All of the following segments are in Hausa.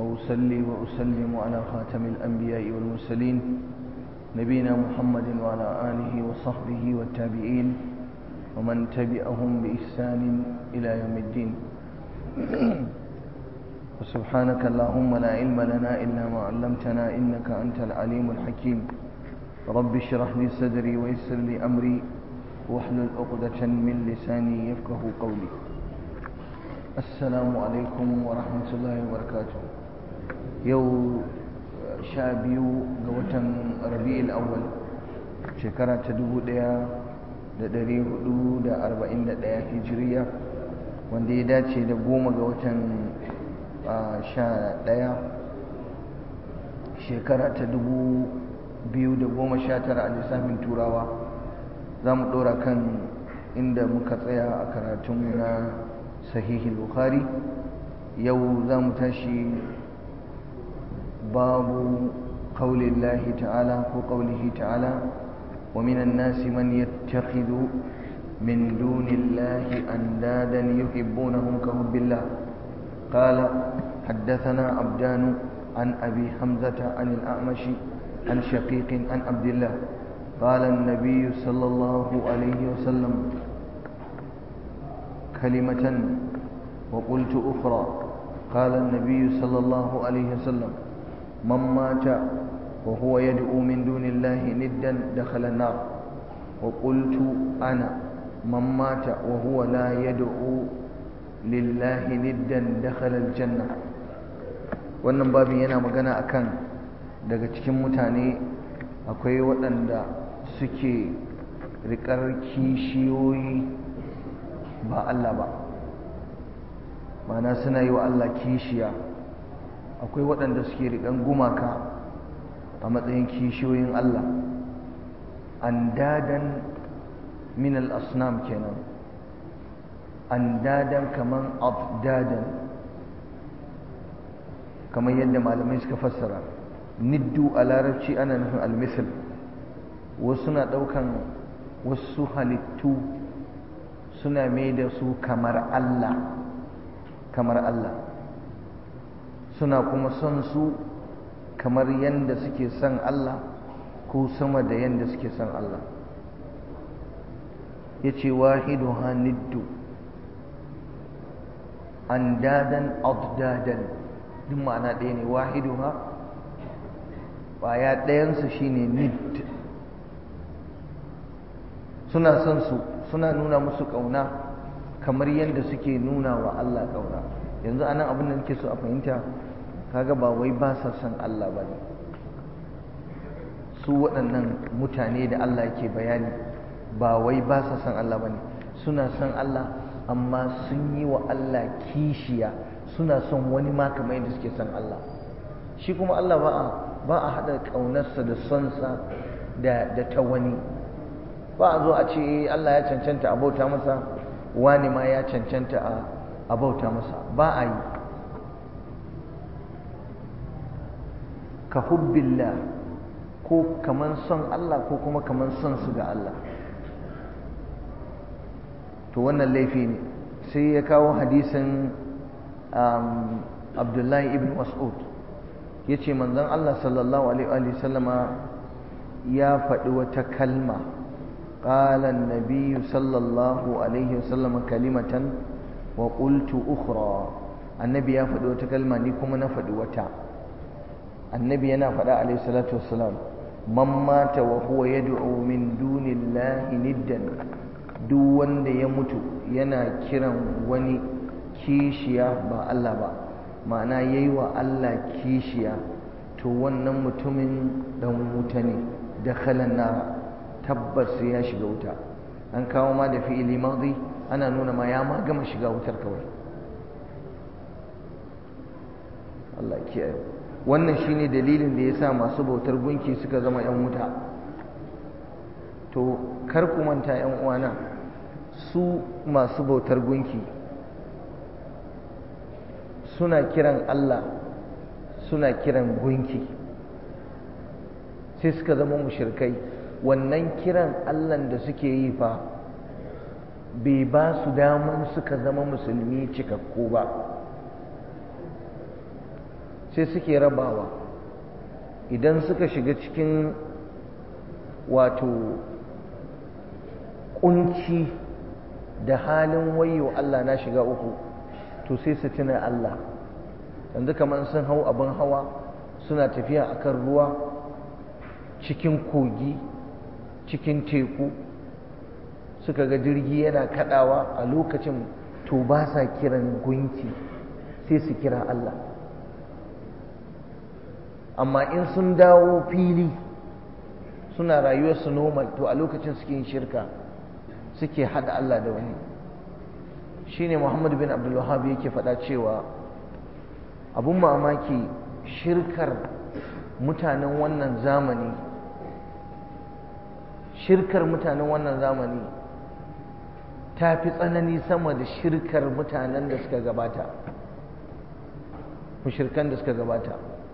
وأصلي وأسلم على خاتم الأنبياء والمرسلين نبينا محمد وعلى آله وصحبه والتابعين ومن تبعهم بإحسان إلى يوم الدين وسبحانك اللهم لا علم لنا إلا ما علمتنا إنك أنت العليم الحكيم رب اشرح لي صدري ويسر لي أمري واحلل عقدة من لساني يفقه قولي السلام عليكم ورحمة الله وبركاته يو شابيو قوة ربيع الأول شكرا تدبو ديا da ɗari hudu da arba'in da ɗaya hijiriya wanda ya dace da goma ga watan sha ɗaya shekara ta dubu biyu da goma sha tara a lissafin turawa za mu ɗora kan inda muka tsaya a karatunmu na sahihul bukhari yau za mu tashi babu ƙaulillahi ta'ala ko ƙaulihi ta'ala ومن الناس من يتخذ من دون الله أندادا يحبونهم كحب الله قال حدثنا عبدان عن أبي حمزة عن الأعمش عن شقيق عن عبد الله قال النبي صلى الله عليه وسلم كلمة وقلت أخرى قال النبي صلى الله عليه وسلم من مات وهو يدعو من دون الله ندا دخل النار وقلت أنا من مات وهو لا يدعو لله ندا دخل الجنة wannan babin yana magana akan daga cikin mutane akwai waɗanda suke riƙar kishiyoyi ba Allah ba mana suna yi wa Allah kishiya akwai waɗanda suke riƙan gumaka a matsayin kishiyoyin Allah andadan min al-asnam kenan andadan kaman afdadan kamar yadda malamai suka fassara niddu a larabci ana nufin almisal wasu na ɗaukan wasu halittu suna mai da su kamar Allah kamar Allah suna kuma son su kamar yadda suke son Allah ko sama da yadda suke son Allah ya ce wahidu niddu andadan abdadan duk ma'ana ɗaya ne wahidu ha ƙwaya ɗayansu shine nid suna son su suna nuna musu ƙauna kamar yadda suke nuna wa Allah ƙauna yanzu anan abin da nake so a fahimta kaga ba wai ba sa son Allah ba ne su waɗannan mutane da Allah yake bayani ba wai ba sa son Allah ba ne suna son Allah amma sun yi wa Allah kishiya suna son wani ma kamar yadda suke son Allah shi kuma Allah ba a ba a haɗa ƙaunarsa da sonsa da da ta wani ba a zo a ce Allah ya cancanta a bauta masa wani ma ya cancanta a bauta masa ba a yi ka hubbillah ko kaman son Allah ko kuma kaman son su ga Allah to wannan laifi ne sai ya kawo hadisin abdullahi ibn mas'ud ya ce manzon Allah sallallahu alaihi sallama ya faɗi wata kalma قال النبي صلى الله عليه وسلم كلمة وقلت أخرى النبي يا فدي wata kalma ni kuma na faɗi wata annabi yana faɗa alaihi salatu wassalam man mata wa huwa yad'u min dunillahi niddan duk wanda ya mutu yana kiran wani kishiya ba Allah ba ma'ana yayi wa Allah kishiya to wannan mutumin dan wuta ne dakhalan nar tabbas ya shiga wuta an kawo ma da fi'ili madi ana nuna ma ya ma gama shiga wutar kawai Allah kiyaye wannan shine dalilin da yasa masu bautar gunki suka zama yan wuta to kar ku manta yan uwana su masu bautar gunki suna kiran Allah suna kiran gunki sai suka zama mushrikai wannan kiran Allah da suke yi fa bai ba su daman suka zama musulmi cikakku ba sai suke rabawa idan suka shiga cikin wato kunci da halin wayo Allah na shiga uku to sai su tuna Allah yanzu kamar sun hau abin hawa suna tafiya akan ruwa cikin kogi cikin teku suka ga jirgi yana kadawa a lokacin to ba sa kiran gunki sai su kira Allah amma in sun dawo fili suna rayuwarsu normal to a lokacin suke yin shirka suke hada Allah da wani shine Muhammad bin Abdul Wahhab yake faɗa cewa abun mamaki shirkar mutanen wannan zamani shirkar mutanen wannan zamani ta fi tsanani sama da shirkar mutanen da suka gabata mushirkan da suka gabata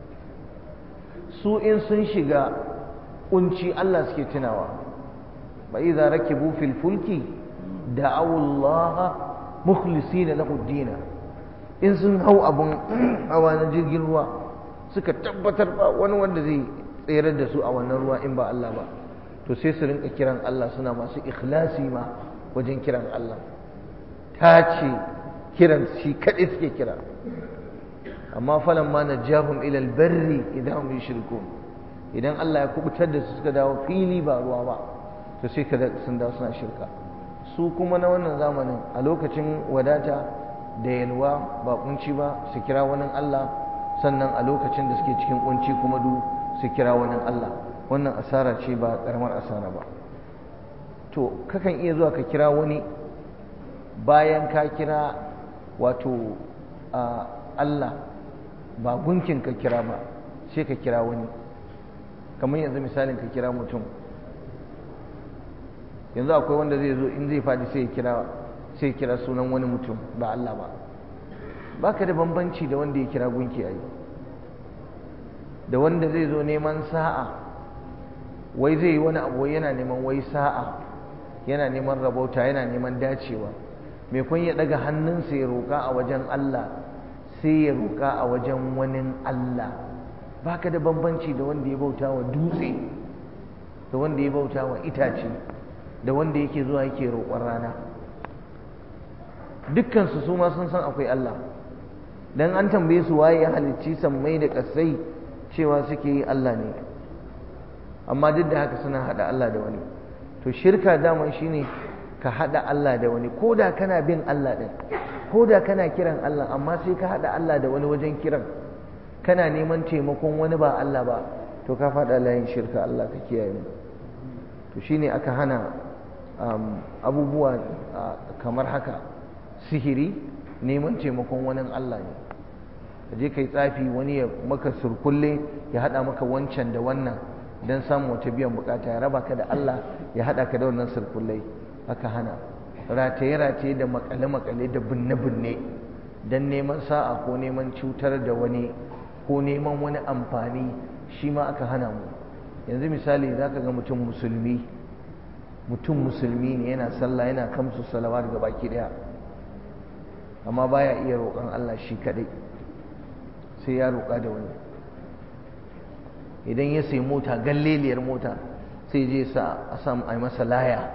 su in sun shiga kunci Allah suke tunawa ba idza rakibu fil fulki da'awu Allah mukhlisina lahu ad in sun hau abun hawa na jirgin ruwa suka tabbatar ba wani wanda zai tsere da su a wannan ruwa in ba Allah ba to sai su rinka kiran Allah suna masu ikhlasi ma wajen kiran Allah ta ce kiran shi kaɗai suke kira amma falan ma najahum ila albarri idan hum yushrikun idan Allah ya kubutar da su suka dawo fili ba ruwa ba to sai kada sun dawo suna shirka su kuma na wannan zamanin a lokacin wadata da yalwa ba kunci ba su kira wani Allah sannan a lokacin da suke cikin kunci kuma du su kira wani Allah wannan asara ce ba karamar asara ba to kakan iya zuwa ka kira wani bayan ka kira wato Allah ba gunkin ka kira ba sai ka kira wani kamar yanzu misalin ka kira mutum yanzu akwai wanda zai zo in zai faɗi sai ya kira sai kira sunan wani mutum ba Allah ba baka da bambanci da wanda ya kira gunki a yi da wanda zai zo neman sa'a wai zai yi wani abu yana neman wai sa'a yana neman rabauta yana neman dacewa mai kun ya daga hannunsa ya roƙa a wajen Allah sai ya roƙa a wajen wani Allah baka da bambanci da wanda ya bauta wa dutse da wanda ya bauta wa itace da wanda yake zuwa yake roƙon rana dukkansu su ma sun san akwai Allah dan an tambaye su waye ya halicci sammai da ƙasai cewa suke yi Allah ne amma duk da haka suna haɗa Allah da wani to shirka daman shine ka haɗa Allah da wani ko da kana bin Allah ɗin ko da kana kiran Allah amma sai ka haɗa Allah da wani wajen kiran kana neman taimakon wani ba Allah ba to ka faɗa layin shirka Allah ka kiyaye mu to shine aka hana abubuwa kamar haka sihiri neman taimakon wani Allah ne ka je kai tsafi wani ya maka surkulle ya haɗa maka wancan da wannan don samun wata biyan bukata ya raba ka da Allah ya haɗa ka da wannan surkullai aka hana rataye-rataye da makale-makale da binne-binne don neman sa'a ko neman cutar da wani ko neman wani amfani shi ma aka hana mu yanzu misali za ka ga mutum musulmi mutum musulmi ne yana sallah yana kamsu salawat ga baki daya amma baya iya roƙon Allah shi kadai sai ya roƙa da wani idan ya sayi mota galleliyar mota sai je sa a samu a masa laya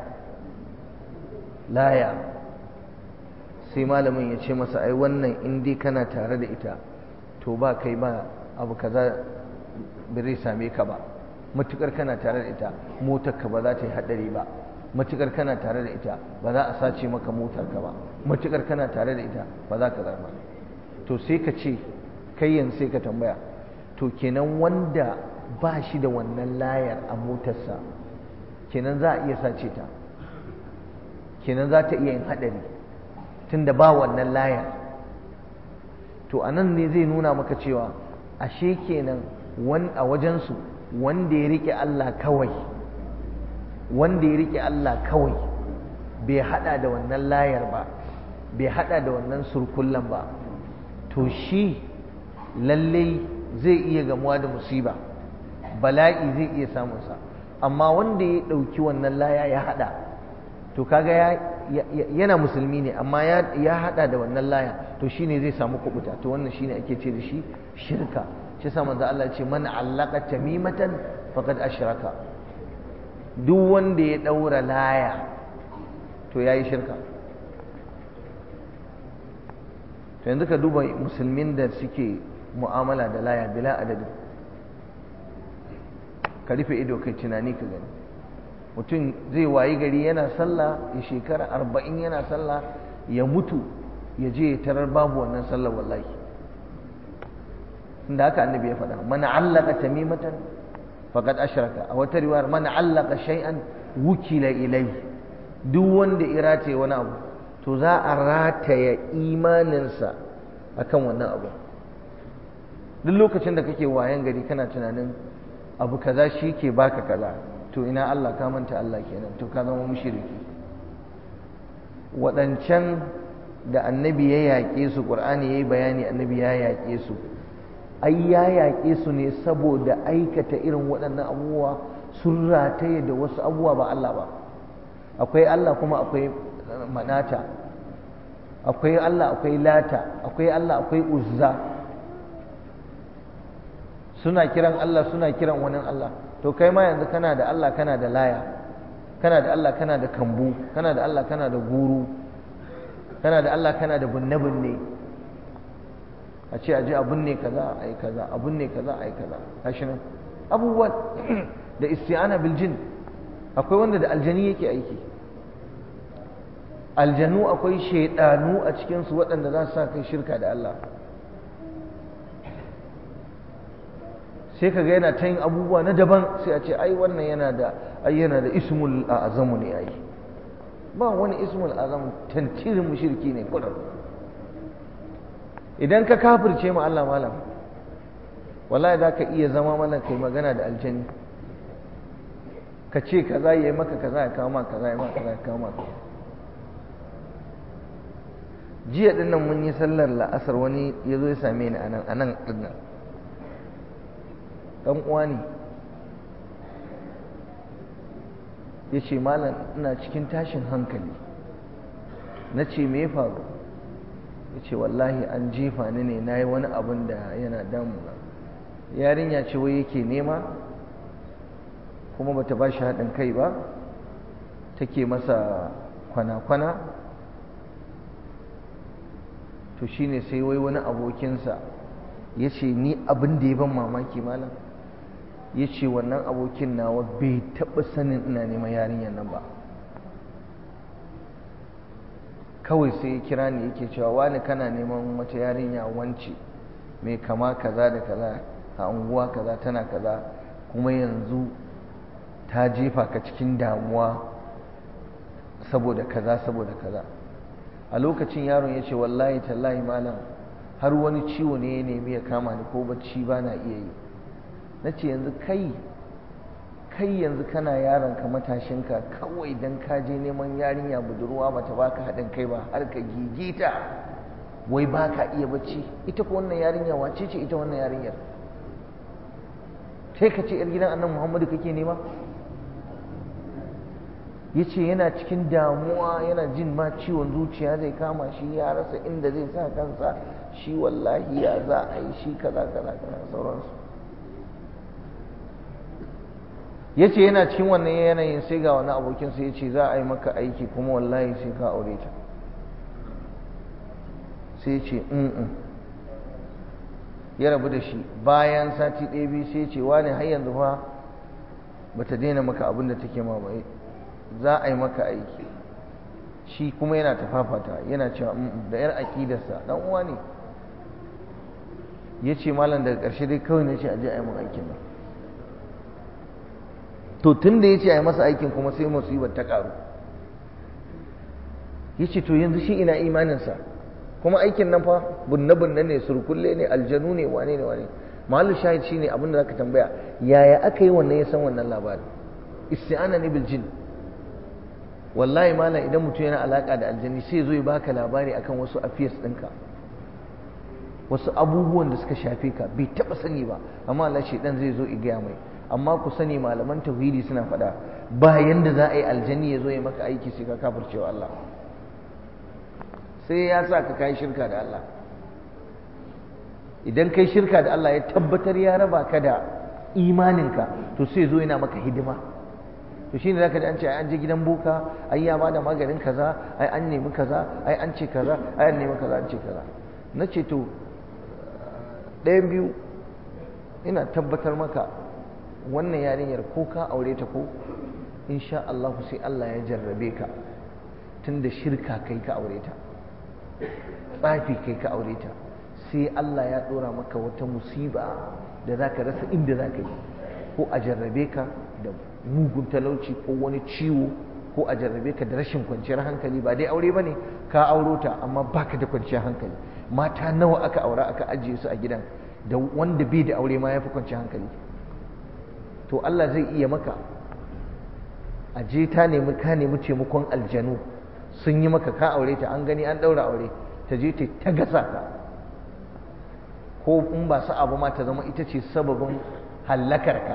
laya sai malamin ya ce masa ai wannan in dai kana tare da ita to ba kai ba abu kaza bai same ka ba matukar kana tare da ita motar ka ba za ta yi hadari ba matukar kana tare da ita ba za a sace maka motar ka ba matukar kana tare da ita ba za ka zama to sai ka ce kai yanzu sai ka tambaya to kenan wanda ba shi da wannan layar a motarsa kenan za a iya sace ta kenan za ta iya yin hadari tunda ba wannan layar to anan ne zai nuna maka cewa ashe kenan a wajensu wanda ya rike Allah kawai wanda ya rike Allah kawai bai hada da wannan layar ba bai hada da wannan surkullan ba to shi lallai zai iya gamuwa da musiba bala'i zai iya samunsa amma wanda ya ɗauki wannan laya ya hada to kaga ya yana musulmi ne amma ya hada da wannan laya to shine zai samu kubuta to wannan shine ake ce da shi shirka shi yasa manzo Allah ya ce man allaka tamimatan faqad ashraka duk wanda ya daura laya to yayi shirka to yanzu ka duba musulmin da suke mu'amala da laya bila adadin ka rufe ido kai tunani ka gani mutum zai wayi gari yana sallah ya shekara arba'in yana sallah ya mutu ya je ya tarar babu wannan sallar wallahi inda haka annabi ya faɗa mana allaka tamimatan faqad ashraka a wata riwayar mana allaka shay'an wukila ilai duk wanda ya rataye wani abu to za a rataya imaninsa akan wannan abu duk lokacin da kake wayan gari kana tunanin abu kaza shi ke baka kaza to ina Allah ka manta Allah kenan to ka zama mushriki waɗancan da annabi ya yaƙe su ƙur'ani ya yi bayani annabi ya yaƙe su ai ya yaƙe su ne saboda aikata irin waɗannan abubuwa sun rataye da wasu abubuwa ba Allah ba akwai Allah kuma akwai manata akwai Allah akwai lata akwai Allah akwai uzza suna kiran Allah suna kiran wani Allah to kai ma yanzu kana da Allah kana da laya kana da Allah kana da kambu kana da Allah kana da guru kana da Allah kana da binne-binne a ce aje a binne kaza a yi kaza a binne kaza a yi kaza gashi nan abubuwan da isti'ana bil jin akwai wanda da aljani yake aiki aljanu akwai shaidanu a cikinsu waɗanda za su sa kai shirka da Allah sai ka ga yana ta yin abubuwa na daban sai a ce ai wannan yana da ai yana da ismul azamu ne ai ba wani ismul azam tantirin mushriki ne kudin idan ka kafirce ma Allah malam wallahi za ka iya zama mana kai magana da aljani ka ce kaza ya yi maka kaza ya kawo maka kaza ya maka kaza ya kawo maka jiya din nan mun yi sallar la'asar wani ya zo ya same ni anan anan din nan dan uwa ne ya ce malam ina cikin tashin hankali na ce me faru ya ce wallahi an jefa ni ne na yi wani abin da yana damuna yarinya ce wai yake nema kuma bata ba shi haɗin kai ba take masa kwana-kwana to shine sai wai wani abokinsa ya ce ni abin da ya ban mamaki malam ya ce wannan abokin nawa bai taɓa sanin ina neman yarinyar nan ba kawai sai ya kira ni yake cewa wani kana neman wata yarinya wance mai kama kaza da kaza a unguwa kaza tana kaza kuma yanzu ta jefa ka cikin damuwa saboda kaza saboda kaza a lokacin yaron ya ce wallahi tallahi malam har wani ciwo ne ya nemi ya kama ni ko bacci ba na iya yi na ce yanzu kai kai yanzu kana yaron ka matashinka kawai don ka je neman yarinya budurwa bata baka haɗin kai ba har ka gigita wai ba ka iya bacci ita ko wannan yarinya wace ce ita wannan yarinyar sai ka ce yar gidan annan muhammadu kake nema ya ce yana cikin damuwa yana jin ma ciwon zuciya zai kama shi ya rasa inda zai sa kansa shi wallahi ya za a yi shi kaza kaza kaza sauransu ya ce yana cikin wannan yanayin sai ga wani abokinsa ya ce za a yi maka aiki kuma wallahi sai ka aure ta sai ce in ya rabu da shi bayan sati ɗaya biyu sai ce wani har yanzu fa ba ta daina maka abin da take ma bai za a yi maka aiki shi kuma yana tafafata yana cewa da yar aƙidarsa dan uwa ne ya ce malam daga ƙarshe dai kawai na ce a je a yi mun aikin nan to tun da ya ce a yi masa aikin kuma sai musibar ta ƙaru ya ce to yanzu shi ina imaninsa kuma aikin nan fa bunne-bunne ne surkulle ne aljanu ne wane ne wane mahallu shahid shine abin da zaka tambaya yaya aka yi wannan ya san wannan labarin isti'ana ne bil jin wallahi malam idan mutum yana alaka da aljani sai zo ya baka labari akan wasu affairs ɗinka wasu abubuwan da suka shafe ka bai taɓa sani ba amma Allah dan zai zo igaya mai amma ku sani malaman tauhidi suna faɗa ba yanda za a yi aljani ya zo ya maka aiki sai ka kafircewa Allah sai ya sa ka kai shirka da Allah idan kai shirka da Allah ya tabbatar ya raba ka da imaninka to sai zo yana maka hidima to shine zaka ji an ce an je gidan boka ai ya bada maganin kaza ai an nemi kaza ai an ce kaza ai an nemi kaza an ce kaza na ce to ɗayan biyu ina tabbatar maka wannan yarinyar ko ka aure ta ko insha Allah sai Allah ya jarrabe ka tunda shirka kai ka aure ta tsafi kai ka aure ta sai Allah ya ɗora maka wata musiba da za ka rasa inda za ka yi ko a jarrabe ka da mugun talauci ko wani ciwo ko a jarrabe ka da rashin kwanciyar hankali ba dai aure ba ne ka auro ta amma baka da kwanciyar hankali mata nawa aka aura aka ajiye su a gidan da wanda bai da aure ma ya fi kwanciyar hankali to Allah zai iya maka a je ta nemi ka nemi taimakon aljanu sun yi maka ka aure ta an gani an ɗaura aure ta je ta ta gasa ka ko in ba su abu ma ta zama ita ce sababin hallakar ka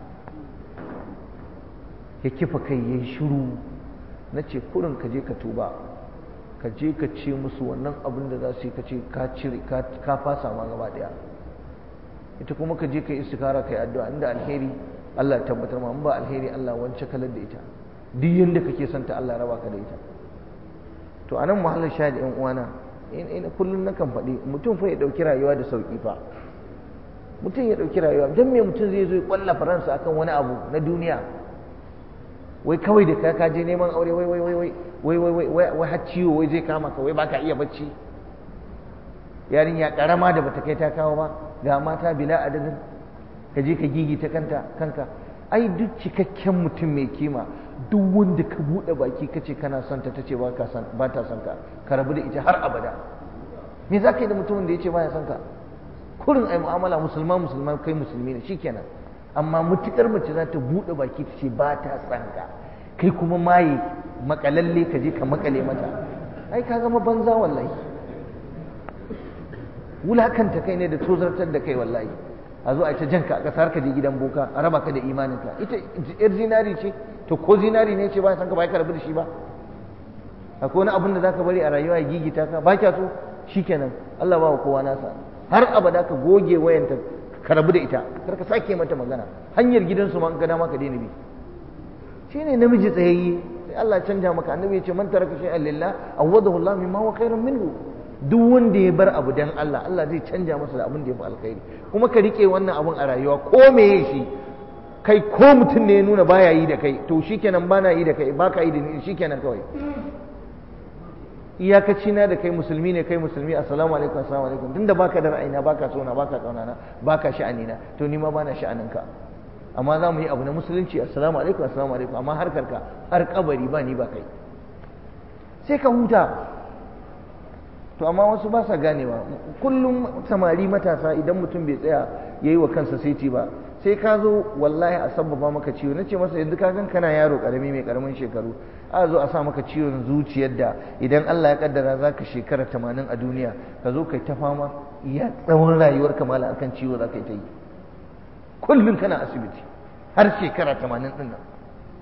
ya kifa kai ya yi shiru na ce kurin ka je ka tuba ka je ka ce musu wannan abin da za su yi ka ce ka cire ka fasa ma gaba daya ita kuma ka je ka yi istikara ka yi addu'a inda alheri Allah ya tabbatar ma in ba alheri Allah wance kalar da ita duk yanda kake son ta Allah raba ka da ita to anan muhallin shahidi yan uwana in kullum na kan faɗi mutum fa ya ɗauki rayuwa da sauƙi fa mutum ya ɗauki rayuwa don me mutum zai zo ya ƙwalla faransa akan wani abu na duniya wai kawai da ka kaje neman aure wai wai wai wai wai wai wai wai wai har ciwo wai zai kama ka wai baka iya bacci yarinya karama da bata kai ta kawo ba ga mata bila adadin ka je ka gigi ta kanta kanka ai duk cikakken mutum mai kima duk wanda ka buɗe baki ka ce kana son ta tace ba ta son ka ka rabu da ita har abada me za ka yi da mutumin da ya ce baya son ka kurin ai mu'amala musulma musulma kai musulmi ne shikenan amma mutukar mace za ta buɗe baki ta ce ba ta son ka kai kuma maye makalalle ka je ka makale mata ai ka zama banza wallahi wulakanta kai ne da tozartar da kai wallahi a zo a ta janka a ƙasar ka je gidan boka a raba ka da imaninka ita yar zinari ce to ko zinari ne ce ba san ka ba ka rabu da shi ba akwai wani abin da zaka bari a rayuwa ya gigita ka ba kya so shikenan Allah ba wa kowa nasa har abada ka goge wayanta ka rabu da ita kar ka sake mata magana hanyar gidansu ma in ka dama ka daina bi shine namiji tsayayye sai Allah canja maka annabi ya ce man taraka shay'an lillah awadahu Allah mimma huwa khairun minhu duk wanda ya bar abu dan Allah Allah zai canja masa da abin da ya fi alkhairi kuma ka rike wannan abun a rayuwa ko meye shi kai ko mutum ne ya nuna baya yi da kai to shikenan bana yi da kai baka yi da ni shikenan kawai iyakaci na da kai musulmi ne kai musulmi assalamu alaikum assalamu alaikum tunda baka da ra'ayina baka so na baka kauna na baka sha'ani na to ni ma bana sha'anin ka amma za mu yi abu na musulunci assalamu alaikum assalamu alaikum amma harkar ka har kabari ba ni ba kai sai ka huta to amma wasu ba sa ganewa kullum samari matasa idan mutum bai tsaya yayi wa kansa saiti ba sai ka zo wallahi a sabbaba maka ciwo nace masa yanzu ka gan kana yaro karami mai karamin shekaru a zo a sa maka ciwon zuciyar da idan Allah ya kaddara zaka shekara 80 a duniya ka zo kai ta fama iya tsawon rayuwar ka mala akan ciwo zaka yi ta yi kullum kana asibiti har shekara 80 din nan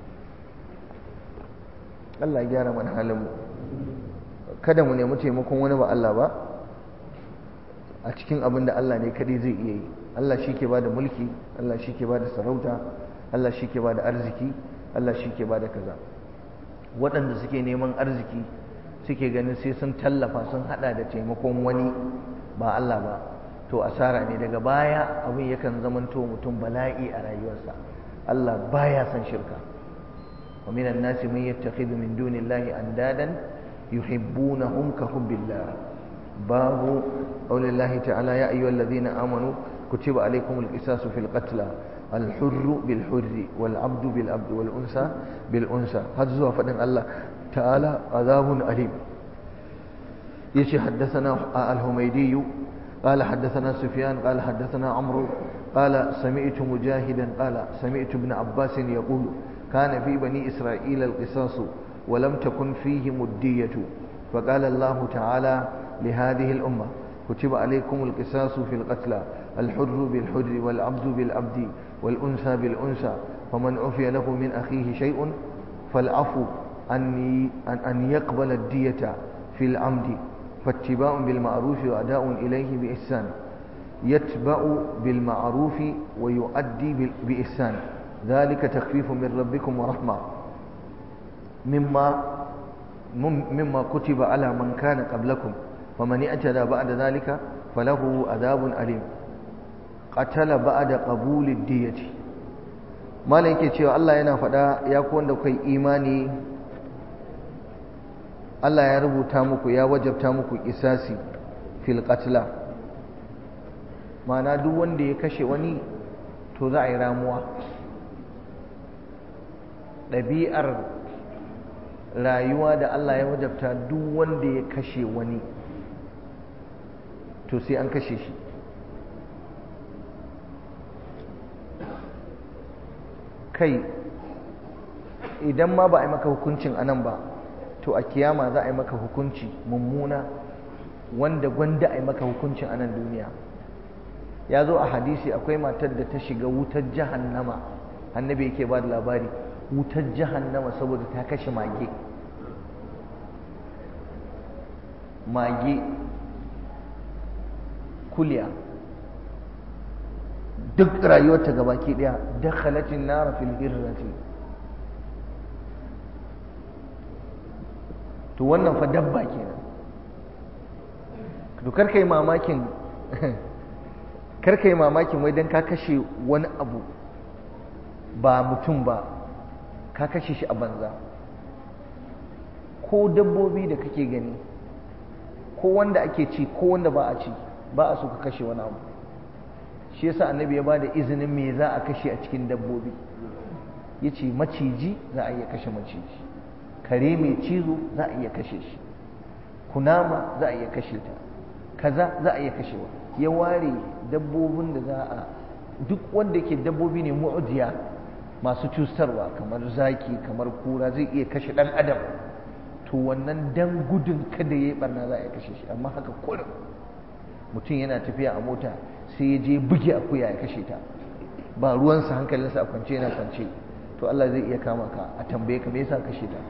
Allah ya gyara mana halin mu kada mu nemi taimakon wani ba Allah ba a cikin abin da Allah ne kadai zai iya yi Allah shi ke ba da mulki Allah shi ke ba da sarauta Allah shi ke ba da arziki Allah shi ke ba da kaza waɗanda suke neman arziki suke ganin sai sun tallafa sun hada da taimakon wani ba Allah ba to asara ne daga baya abin yakan zamanto mutum bala'i a rayuwarsa Allah baya son shirka wa minan nasi man yattakhidhu min dunillahi andadan yuhibbunahum ka hubbillah babu qawli Allah ta'ala ya ayyuhalladhina amanu كتب عليكم القصاص في القتلى الحر بالحر والعبد بالعبد والأنثى بالأنثى هذا زوا فدن الله تعالى عذاب أليم يشي حدثنا الهميدي قال حدثنا سفيان قال حدثنا عمرو قال سمعت مجاهدا قال سمعت ابن عباس يقول كان في بني إسرائيل القصاص ولم تكن فيهم الدية فقال الله تعالى لهذه الأمة كتب عليكم القصاص في القتلى الحر بالحر والعبد بالعبد والأنثى بالأنثى فمن عفي له من أخيه شيء فالعفو أن أن يقبل الدية في العمد fattiba'un bil ma'ruf wa ada'un ilayhi bi ihsan yatba'u bil ma'ruf wa yu'addi bi ihsan dhalika takhfifun min rabbikum wa rahma mimma mimma kutiba ala man kana qablakum faman i'tada ba'da dhalika falahu adhabun alim qatala ba'da qabuli diyati malam yake cewa Allah yana faɗa ya ku wanda kai imani Allah ya rubuta muku ya wajabta muku isasi fil qatla ma'ana duk wanda ya kashe wani to za a yi ramuwa ɗabi'ar rayuwa da Allah ya wajabta duk wanda ya kashe wani to sai an kashe shi kai idan ma ba a yi maka hukuncin anan ba to a kiyama za a yi maka hukunci mummuna wanda gwanda a yi maka hukuncin anan duniya ya zo a hadisi akwai matar da ta shiga wutar jahannama annabi yake ba da labari wutar jahannama saboda ta kashe mage mage kuliya duk rayuwarta gabaki daya dakhalatin nara fil hirrati to wannan fa dabba kenan to karkai mamakin karkai mamakin wai dan ka kashe wani abu ba mutum ba ka kashe shi a banza ko dabbobi da kake gani ko wanda ake ci ko wanda ba a ci ba a so ka kashe wani abu shi yasa annabi ya bada izinin me za a kashe a cikin dabbobi yace maciji za a iya kashe maciji kare mai cizo za a iya kashe shi kunama za a iya kashe ta kaza za a iya kashewa ya ware dabbobin da za a duk wanda yake dabbobi ne mu'udiya masu cutarwa kamar zaki kamar kura zai iya kashe dan adam to wannan dan gudun kada yayi barna za a iya kashe shi amma haka kullum mutum yana tafiya a mota sai ya je buge akuya ya kashe ta ba ruwansa hankalinsa a kwance yana kwance to Allah zai iya kama ka a tambaye ka me yasa kashe ta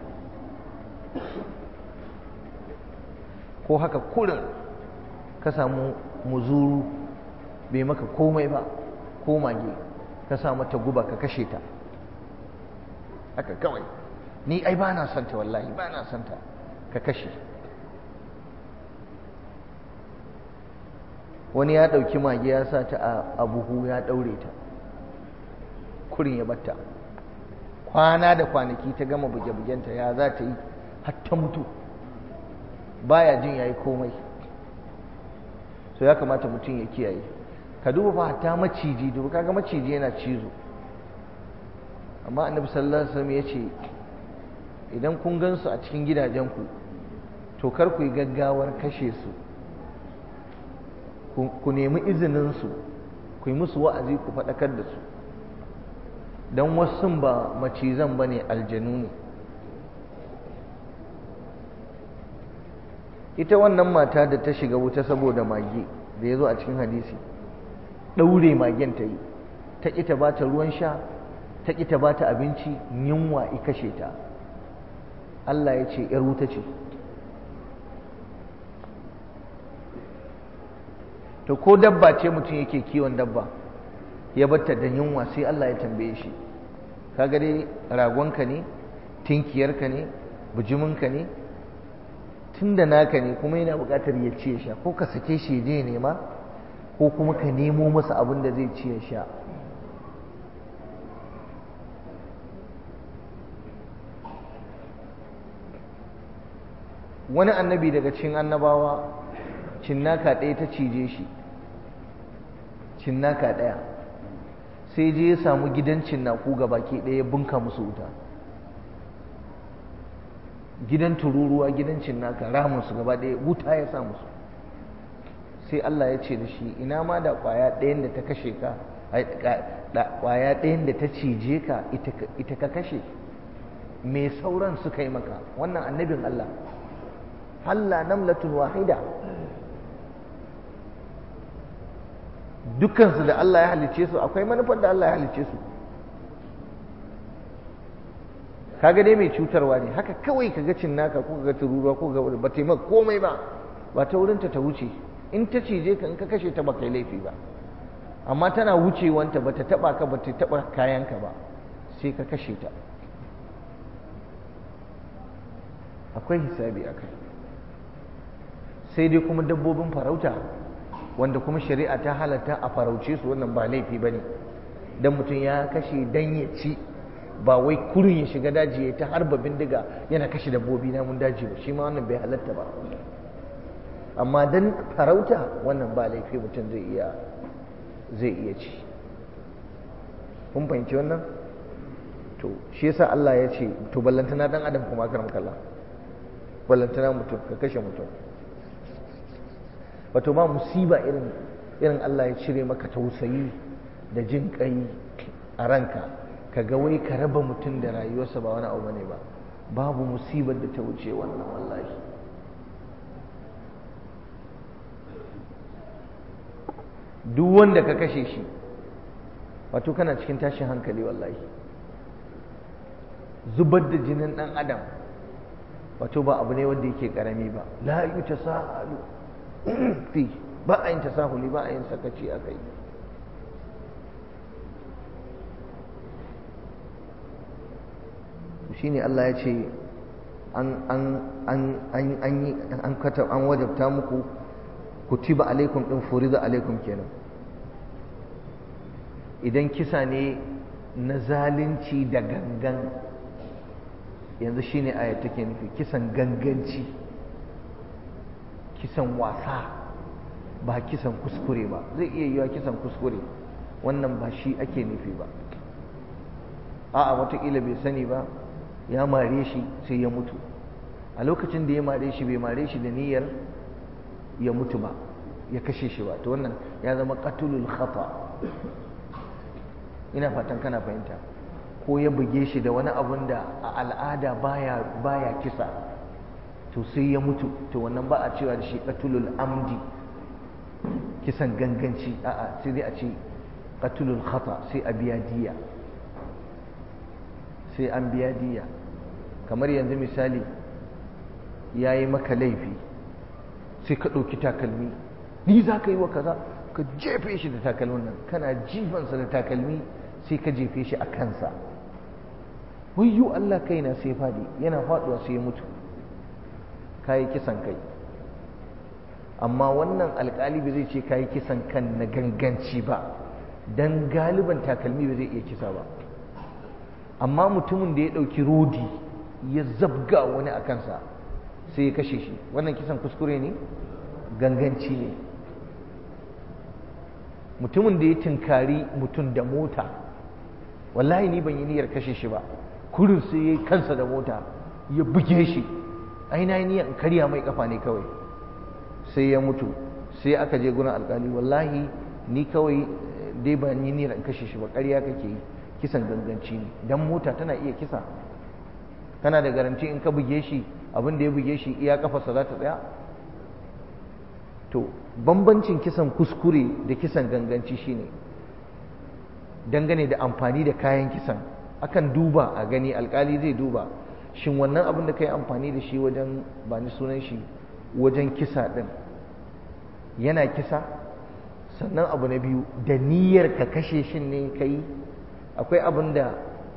ko haka kurin ka samu muzuru bai maka komai ba ko mage ka sa mata guba ka kashe ta haka kawai ni ai ba na santa wallahi ba na santa ka kashe wani ya ɗauki mage ya sa ta a buhu ya ɗaure ta kurin ya batta kwana da kwanaki ta gama buge-bugenta ya za ta yi hatta mutu baya jin ya yi komai so ya kamata mutum ya kiyaye ka duba fa hatta maciji duba kaga maciji yana cizo amma annabi sallallahu alaihi wasallam ya ce idan kun gansu a cikin gidajenku to kar ku yi gaggawar kashe su ku nemi izininsu ku yi musu wa'azi ku faɗakar da su don wasu ba macizan ba ne aljanu ne ita wannan mata da ta shiga wuta saboda mage da ya zo a cikin hadisi ɗaure magen ta yi ta ƙi ta ba ta ruwan sha ta ƙi ta ba ta abinci yunwa i kashe ta Allah ya ce ‘yar wuta ce’ to ko dabba ce mutum yake kiwon dabba ya batta da yunwa sai Allah ya tambaye shi kaga dai ragonka ne tinkiyarka ne bujiminka ne tunda naka ne kuma yana buƙatar ya ci ya sha ko ka sake shi je nema ko kuma ka nemo masa abin da zai ci ya sha wani annabi daga cikin annabawa cinnaka ɗaya ta cije shi cinnaka ɗaya sai je ya samu gidan cinnaku ga baki ɗaya bunka musu wuta gidan tururuwa gidan cinnaka ramunsu gaba ɗaya wuta ya sa musu sai Allah ya ce da shi ina ma da ƙwaya ɗayan da ta kashe ka ƙwaya ɗayan da ta cije ka ita ka kashe me sauran suka yi maka wannan annabin Allah halla namlatun wahida dukansu da Allah ya halicce su akwai manufar da Allah ya halicce su kaga dai mai cutarwa ne haka kawai kaga cinnaka ko kaga tururuwa ko ga ba taimaka komai ba ba ta wurinta ta wuce in ta cije ka in ka kashe ta ba kai laifi ba amma tana wucewanta ba ta taba ka ba ta taba kayanka ba sai ka kashe ta akwai hisabi a kai sai dai kuma dabbobin farauta wanda kuma shari'a ta halatta a farauce su wannan ba laifi ba ne don mutum ya kashe dan ya ci ba wai kurin ya shiga daji ya ta harba bindiga yana kashe dabbobi namun daji ba shi ma wannan bai halatta ba amma dan farauta wannan ba laifi mutum zai iya zai iya ci kun fahimci wannan to shi yasa Allah ya ce to ballantana dan adam kuma karam kalla ballantana mutum ka kashe mutum wato ba musiba irin irin Allah ya cire maka tausayi da jin kai a ranka ka ga wai ka raba mutum da rayuwarsa ba wani abu bane ba babu musibar da ta wuce wannan wallahi duk wanda ka kashe shi wato kana cikin tashin hankali wallahi zubar da jinin dan adam wato ba abu ne wanda yake karami ba la yi tasahalu fi ba a yin tasahuli ba a yin sakaci a kai shine Allah ya ce an an an an an yi an kata an wajabta muku kutiba alaikum din furida alaikum kenan idan kisa ne na zalunci da gangan yanzu shine aya take nufi kisan ganganci kisan wasa ba kisan kuskure ba zai iya yiwa kisan kuskure wannan ba shi ake nufi ba a'a watakila bai sani ba ya mare shi sai ya mutu a lokacin da ya mare shi bai mare shi da niyyar ya mutu ba ya kashe shi ba to wannan ya zama qatulul khata ina fatan kana fahimta ko ya buge shi da wani abun da a al'ada baya baya kisa to sai ya mutu to wannan ba a cewa da shi qatulul amdi kisan ganganci a'a sai dai a ce qatulul khata sai a biya diya sai an biya diya kamar yanzu misali ya yi maka laifi sai ka ɗauki takalmi ni za ka yi wa kaza ka jefe shi da takalmin nan kana jifansa da takalmi sai ka jefe shi a kansa wayyo Allah kaina sai fadi yana faduwa sai ya mutu kayi kisan kai amma wannan alkali bai zai ce kayi kisan kan na ganganci ba dan galiban takalmi ba zai iya kisa ba amma mutumin da ya ɗauki rodi ya zabga wani a kansa sai ya kashe shi wannan kisan kuskure ne ganganci ne mutumin da ya tinkari mutum da mota wallahi ni ban yi niyyar kashe shi ba kurin sai ya yi kansa da mota ya buge shi ai na yi niyyar in karya mai kafa ne kawai sai ya mutu sai aka je gurin alkali wallahi ni kawai dai ban yi niyyar in kashe shi ba ƙarya kake yi kisan ganganci ne dan mota tana iya kisa kana da garanti in ka buge shi abin da ya buge shi iya kafarsa za ta tsaya to bambancin kisan kuskure da kisan ganganci shine dangane da amfani da kayan kisan akan duba a gani alkali zai duba shin wannan abin da ka yi amfani da shi wajen ba ni sunan shi wajen kisa ɗin yana kisa sannan abu na biyu da niyyar ka kashe shi ne ka yi akwai abin da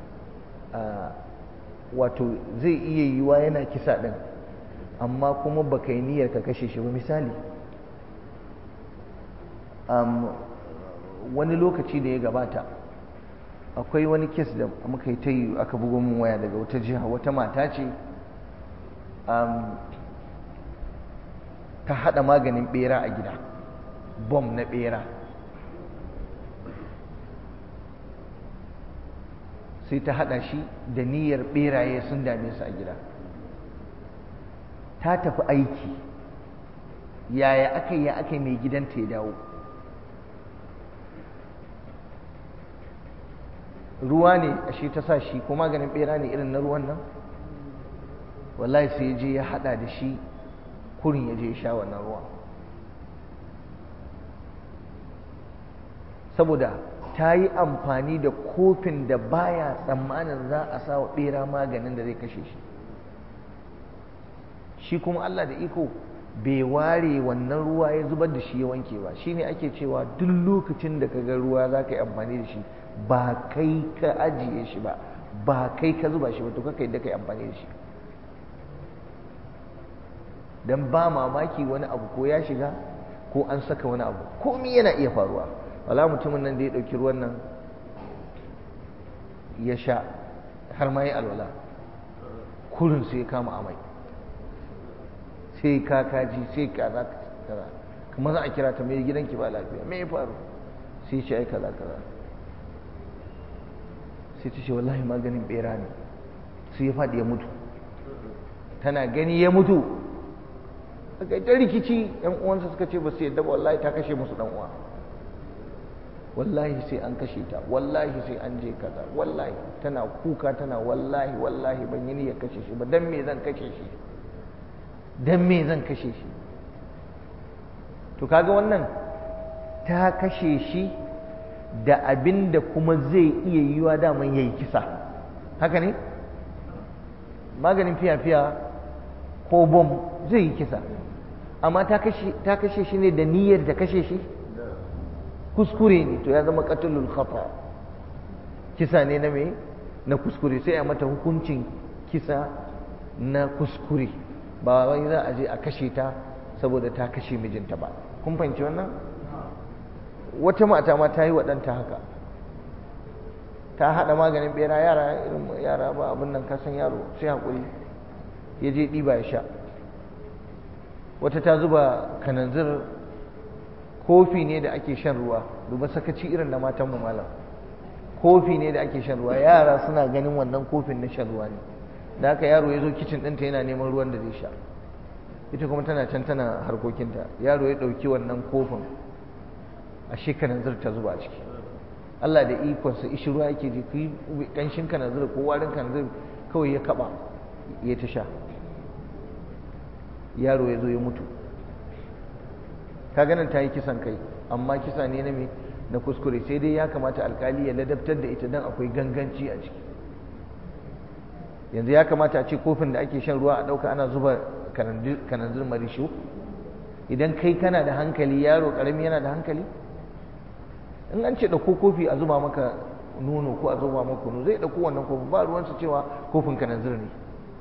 wato zai iya yiwa yana kisa ɗin amma kuma ba ka yi niyyar ka kashe shi ba misali wani lokaci da ya gabata akwai wani kes da muka yi ta yi aka bugo min waya daga wata jiha wata mata ce ta haɗa maganin ɓera a gida bom na ɓera sai ta haɗa shi da niyyar ɓeraye sun dame su a gida ta tafi aiki yaya aka yi aka mai gidanta ya dawo ruwa ne ashe ta sa shi ko maganin ɓera ne irin na ruwan nan wallahi sai ya je ya haɗa da shi kurin ya je ya sha wannan ruwa saboda ta yi amfani da kofin da baya tsammanin za a sa wa ɓera maganin da zai kashe shi shi kuma Allah da iko bai ware wannan ruwa ya zubar da shi ya wanke ba shine ake cewa duk lokacin da ka ga ruwa za ka yi amfani da shi ba kai ka ajiye shi ba ba kai ka zuba shi ba to kaka yadda ka yi amfani da shi don ba mamaki wani abu ko ya shiga ko an saka wani abu komi yana iya faruwa wala mutumin nan da ya ɗauki ruwan nan ya sha har ma yi alwala kurin sai ya kama amai sai kakaji sai kaza kaza kuma za a kira ta mai gidanki ba lafiya me ya faru sai ce ai kaza kaza sai ta ce wallahi maganin bera ne sai ya faɗi ya mutu tana gani ya mutu aka yi ta rikici yan uwansa suka ce ba su yadda ba wallahi ta kashe musu dan uwa wallahi sai an kashe ta wallahi sai an je kaza wallahi tana kuka tana wallahi wallahi ban yi niyyar kashe shi ba dan me zan kashe shi dan me zan kashe shi to kaga wannan ta kashe shi da abin da kuma zai iya yiwa daman yayi kisa haka ne maganin fiya-fiya ko bom zai yi kisa amma ta kashe shi ne da niyyar da kashe shi kuskure ne to ya zama katulul khata kisa ne na me na kuskure sai a mata hukuncin kisa na kuskure ba wai za a je a kashe ta saboda ta kashe mijinta ba kun fahimci wannan wata mata ma ta yi waɗanta haka ta haɗa maganin ɓera yara irin yara ba abin nan kasan yaro sai haƙuri ya je ɗiba ya sha wata ta zuba kananzir kofi ne da ake shan ruwa duba sakaci irin na matan mu malam kofi ne da ake shan ruwa yara suna ganin wannan kofin na shan ruwa ne da haka yaro ya zo kicin ɗinta yana neman ruwan da zai sha ita kuma tana can tana harkokinta yaro ya ɗauki wannan kofin a shi kananzir ta zuba ciki Allah da ikonsa ishi ruwa yake ji kuyi ƙanshin kananzir ko warin kananzir kawai ya kaɓa ya ta sha yaro ya zo ya mutu ka ganin ta yi kisan kai amma kisa ne na me na kuskure sai dai ya kamata alkali ya ladabtar da ita don akwai ganganci a ciki yanzu ya kamata a ce kofin da ake shan ruwa a ɗauka ana zuba kananzir marisho idan kai kana da hankali yaro ƙarami yana da hankali in an ce ɗauko kofi a zuba maka nono ko a zuba maka kunu zai ɗauko wannan kofin ba ruwansu cewa kofin kananzir ne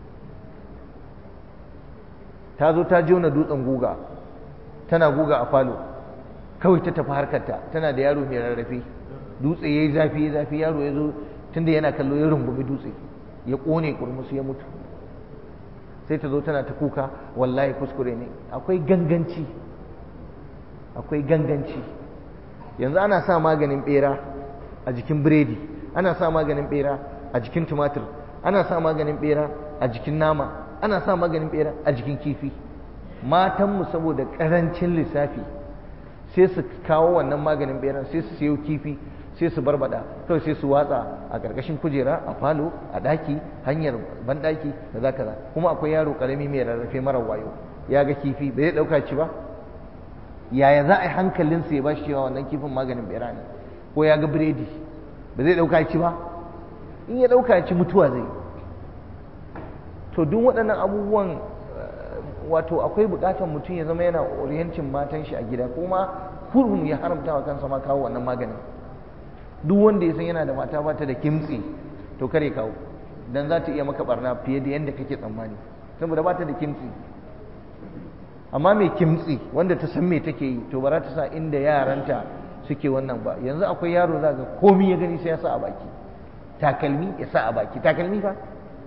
ta zo ta jona dutsen guga tana guga a falo kawai ta tafi harkarta tana da yaro mai rarrafe dutse ya yi zafi ya zafi yaro ya zo tunda yana kallo ya rungumi dutse ya ƙone kurmusu ya mutu sai ta zo tana ta kuka wallahi kuskure ne akwai ganganci akwai ganganci yanzu ana sa maganin bera a jikin biredi ana sa maganin bera a jikin tumatir ana sa maganin bera a jikin nama ana sa maganin bera a jikin kifi matanmu saboda ƙarancin lissafi sai su kawo wannan maganin beran sai su siyo kifi sai su barbada kawai sai su watsa a ƙarƙashin kujera a falo a ɗaki hanyar banɗaki da za kaza kuma akwai yaro ƙarami mai rarrafe mara wayo ya ga kifi bai zai ɗauka ci ba yaya za a yi hankalinsa ya ba shi cewa wannan kifin maganin bera ne ko ya ga biredi ba zai ɗauka ci ba in ya ɗauka ci mutuwa zai to duk waɗannan abubuwan wato akwai buƙatar mutum ya zama yana oriyancin matan shi a gida kuma kurhun ya haramta wa kansa ma kawo wannan maganin duk wanda ya san yana da mata ba ta da kimtsi to kare kawo dan za ta iya maka barna fiye da yadda kake tsammani saboda ba ta da kimtsi amma mai kimtsi wanda ta san me take yi to ba za ta sa inda yaranta suke wannan ba yanzu akwai yaro za ga komi ya gani sai ya sa a baki takalmi ya sa a baki takalmi fa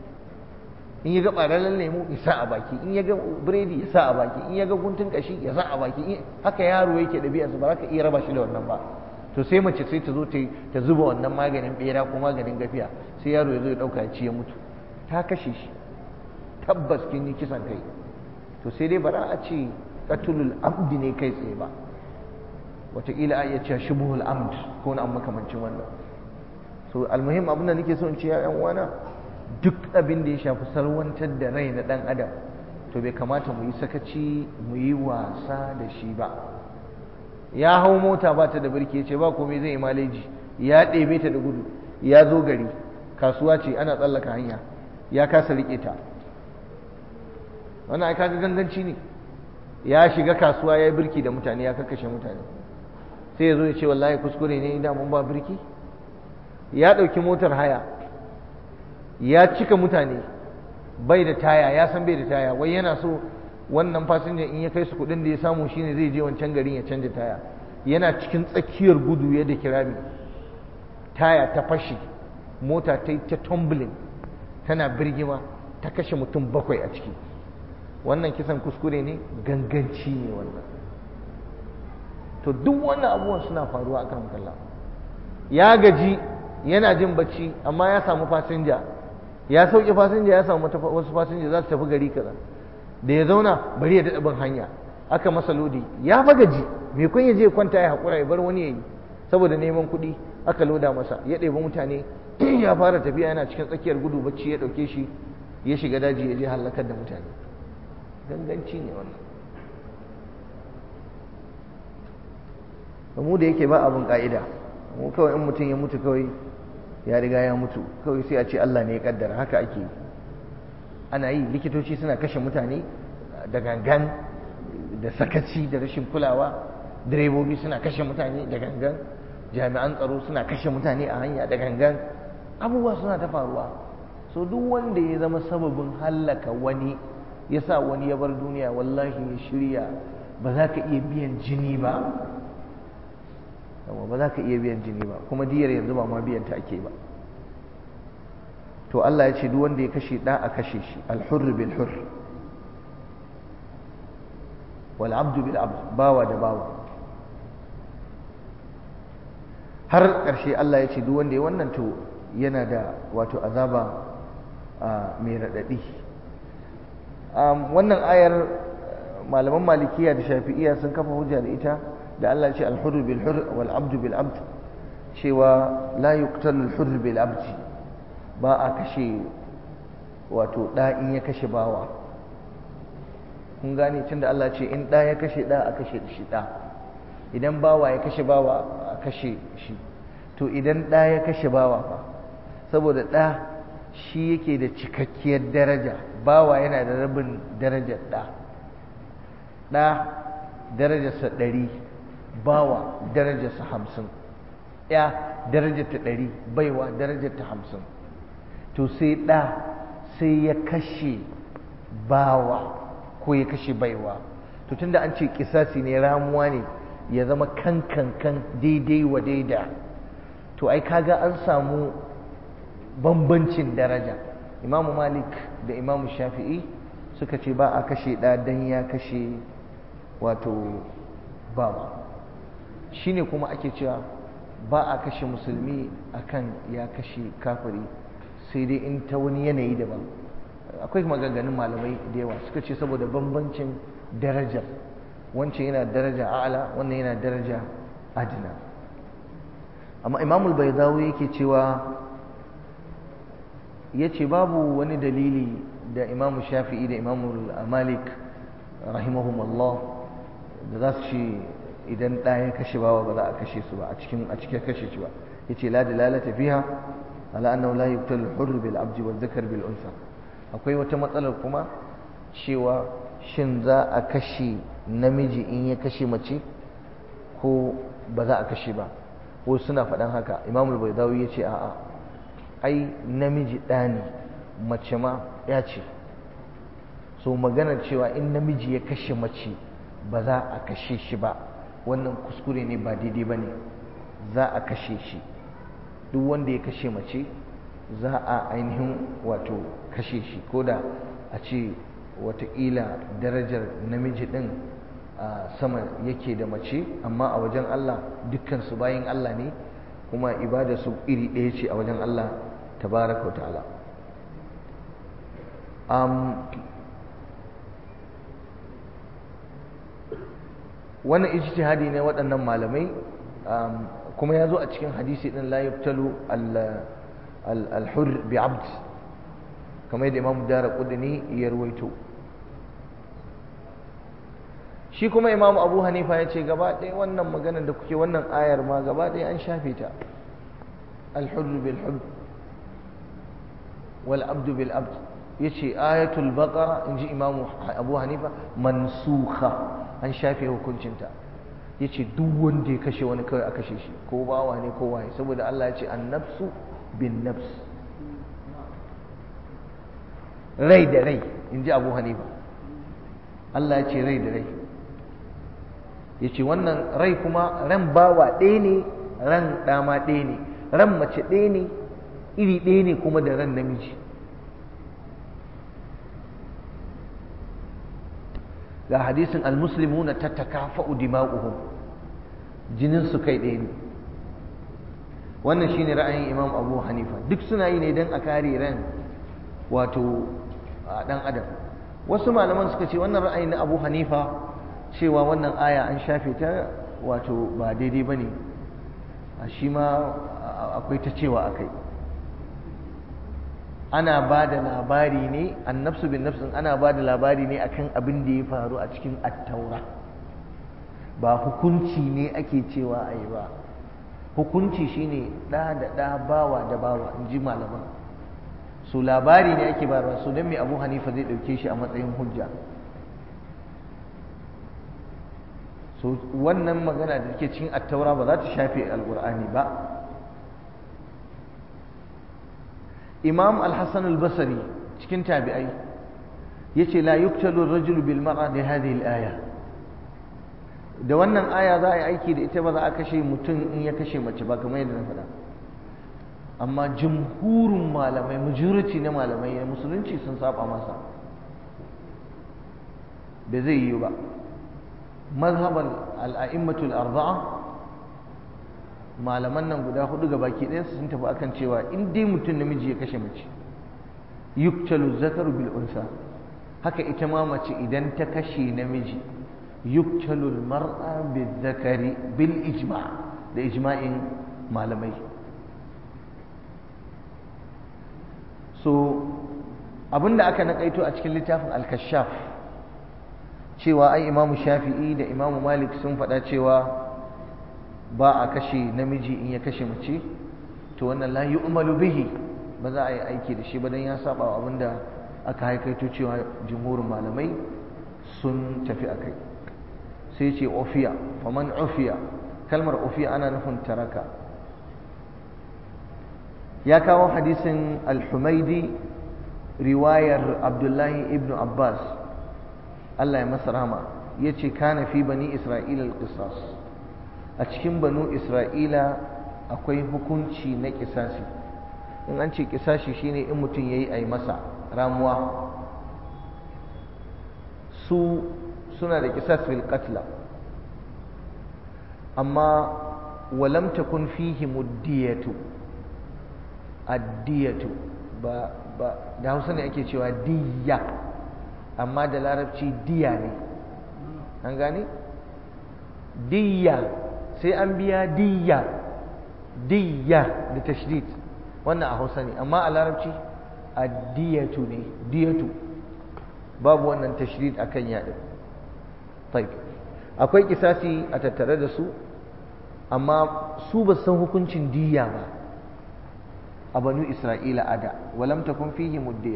in ya ga ɓararren lemu ya sa a baki in ya ga biredi ya sa a baki in ya ga guntun kashi ya sa a baki haka yaro yake ɗabi'arsa ba za ka iya raba shi da wannan ba to sai mace sai ta zo ta zuba wannan maganin bera ko maganin gafiya sai yaro ya zo ya ɗauka ya ci ya mutu ta kashe shi tabbas kin yi kisan kai to sai dai bara a ce qatulul amdi ne kai tsaye ba wataƙila a iya cewa shubuhul amd ko na makamancin wannan so almuhim abin da nake so in ce ya yan uwana duk abin da ya shafi salwantar da rai na dan adam to bai kamata mu yi sakaci mu yi wasa da shi ba ya hau mota ba ta da birki ya ce ba komai zai yi maleji ya ɗebe ta da gudu ya zo gari kasuwa ce ana tsallaka hanya ya kasa riƙe ta wannan ai kaga ganganci ne ya shiga kasuwa ya yi birki da mutane ya kakkashe mutane sai ya zo ya ce wallahi kuskure ne da mun ba birki ya ɗauki motar haya ya cika mutane bai da taya ya san bai da taya wai yana so wannan fasinjan in ya kai su kuɗin da ya samu shine zai je wancan garin ya canja taya yana cikin tsakiyar gudu ya da kirami taya ta fashe mota ta yi ta tumbling tana birgima ta kashe mutum bakwai a ciki wannan kisan kuskure ne ganganci ne wannan to duk wannan abubuwan suna faruwa a kan kalla ya gaji yana jin bacci amma ya samu fasinja ya sauke fasinja ya samu wasu fasinja za su tafi gari kaza da ya zauna bari ya daɗa bin hanya aka masa lodi ya fa gaji mai kun ya je kwanta ya haƙura ya bar wani ya yi saboda neman kuɗi aka loda masa ya ɗebi mutane ya fara tafiya yana cikin tsakiyar gudu bacci ya ɗauke shi ya shiga daji ya je halakar da mutane ganganci ne wannan mu da yake ba abin ka'ida mu kawai in mutum ya mutu kawai ya riga ya mutu kawai sai a ce Allah ne ya kaddara haka ake ana yi likitoci suna kashe mutane da gangan da sakaci da rashin kulawa direbobi suna kashe mutane da gangan jami'an tsaro suna kashe mutane a hanya da gangan abubuwa suna ta faruwa so duk wanda ya zama sababin hallaka wani ya sa wani ya bar duniya wallahi ya shirya ba za ka iya biyan jini ba ba za ka iya biyan jini ba kuma diyar yanzu ba ma biyan ta ake ba to Allah ya ce duk wanda ya kashe ɗa a kashe shi alhurr bil hurr wal abdu bil abd bawa da bawa har ƙarshe Allah ya ce duk wanda ya wannan to yana da wato azaba mai raɗaɗi wannan ayar malaman malikiya da shafi'iya sun kafa hujja da ita da Allah ya ce al-hurr bil hurr wal abdu bil abd cewa la yuqtalu al-hurr bil abd ba a kashe wato da in ya kashe bawa kun gane tunda Allah ce in da ya kashe da a kashe shi da idan bawa ya kashe bawa a kashe shi to idan da ya kashe bawa fa saboda da shi yake da cikakkiyar daraja bawa yana da rabin darajar da da darajarsa ɗari bawa darajarsa hamsin ya darajarta ɗari baiwa darajarta hamsin to sai ɗa sai ya kashe bawa ko ya kashe baiwa to tunda an ce kisasi ne ramuwa ne ya zama kan kan kan daidai wa daida to ai kaga an samu bambancin daraja imamu malik da imamu shafi'i suka ce ba a kashe ɗa don ya kashe wato bawa shine kuma ake cewa ba a kashe musulmi akan ya kashe kafiri sai dai in ta wani yanayi daban akwai maganganun malamai da yawa suka ce saboda bambancin darajar wancan yana daraja a'ala wannan yana daraja adina amma imamul baidawi yake cewa ya ce babu wani dalili da imamu shafi'i da imamu malik rahimahumallah da za su ce idan ɗa ya kashe bawa ba za a kashe su ba a cikin a cikin kashe shi ba ya ce la dalalata fiha ala annahu la yuqtalu hurr bil abdi wa dhakar bil unsa akwai wata matsalar kuma cewa shin za a kashe namiji in ya kashe mace ko ba za a kashe ba wasu suna faɗan haka imamul baidawi ya ce a'a ai namiji ɗa ne mace ma ya ce so maganar cewa in namiji ya kashe mace ba za a kashe shi ba wannan kuskure ne ba daidai ba ne za a kashe shi duk wanda ya kashe mace za a ainihin wato kashe shi ko da a ce watakila darajar namiji ɗin a sama yake da mace amma a wajen Allah dukkansu bayan Allah ne kuma ibada su iri ɗaya ce a wajen Allah tabaraka wa ta'ala wannan ijtihadi ne waɗannan malamai kuma ya zo a cikin hadisi ɗin la yubtalu al-hur bi abd kamar yadda imam dara kudini ya ruwaito shi kuma imam abu hanifa ya ce gaba ɗaya wannan maganar da kuke wannan ayar ma gaba ɗaya an shafe ta al-hur bil hur wal abdu bil abd ya ce ayatul baqara in ji imamu abu hanifa mansuha an shafe hukuncinta ya ce duk wanda ya kashe wani kawai a kashe shi ko bawa ne ko waye saboda Allah ya ce annafsu bin nafs rai da rai in ji abu hanifa Allah ya ce rai da rai ya ce wannan rai kuma ran bawa ɗaya ne ran ɗama ɗaya ne ran mace ɗaya ne iri ɗaya ne kuma da ran namiji ga hadisin almuslimuna tattakafa'u dima'uhum jinin su kai ɗaya ne wannan shine ra'ayin imam abu hanifa duk suna yi ne don a kare ran wato ɗan adam wasu malaman suka ce wannan ra'ayi na abu hanifa cewa wannan aya an shafe ta wato ba daidai ba ne shi ma akwai ta cewa akai ana ba da labari ne annafsu bin nafsin ana ba da labari ne akan abin da ya faru a cikin attaura ba hukunci ne ake cewa a yi ba hukunci shine ɗa da ɗa bawa da bawa in ji malaman su labari ne ake bayarwa su don mai abu hanifa zai ɗauke shi a matsayin hujja so wannan magana da take cikin attaura ba za ta shafe alƙur'ani ba imam al-hassan al-basri cikin tabi'ai yace la yuktalu ar-rajulu bil mar'a li hadhihi al-aya da wannan aya za a yi aiki da ita ba za a kashe mutum in ya kashe mace ba kamar yadda na faɗa amma jumhurin malamai majority na malamai na musulunci sun saba masa ba zai yi ba mazhaban al-a'immatul arba'a malaman nan guda hudu ga baki ɗaya sun tafi akan cewa in dai mutum namiji ya kashe mace yuktalu zakaru bil unsa haka ita ma mace idan ta kashe namiji yuktalu al mar'a bil zakari bil ijma' da ijma'in malamai so abinda aka nakaito a cikin littafin al-kashaf cewa ai imamu shafi'i da imamu malik sun faɗa cewa ba a kashe namiji in ya kashe mace to wannan la yu'malu bihi ba za a yi aiki da shi ba dan ya saba wa abinda aka haikaito cewa jumhurin malamai sun tafi akai sai ce ofiya faman ofiya kalmar ofiya ana nufin taraka ya kawo hadisin al-humaidi riwayar abdullahi ibn abbas Allah ya masa rahama yace kana fi bani isra'ila al-qisas a cikin banu isra'ila akwai hukunci na kisasi in an ce kisashi shine in mutum ya yi a yi masa ramuwa su suna da kisas fil qatla amma walam takun fihi muddiyatu addiyatu ba ba da hausa ne ake cewa diyya amma da larabci diya ne an gane diyya sai an biya diyya diyya da tashdid wannan a hausa ne amma a larabci addiyatu ne diyatu babu wannan tashdid akan yaɗin taib akwai kisasi a tattare da su amma su ba san hukuncin diyya ba a banu isra'ila ada walam takun fihi muddiya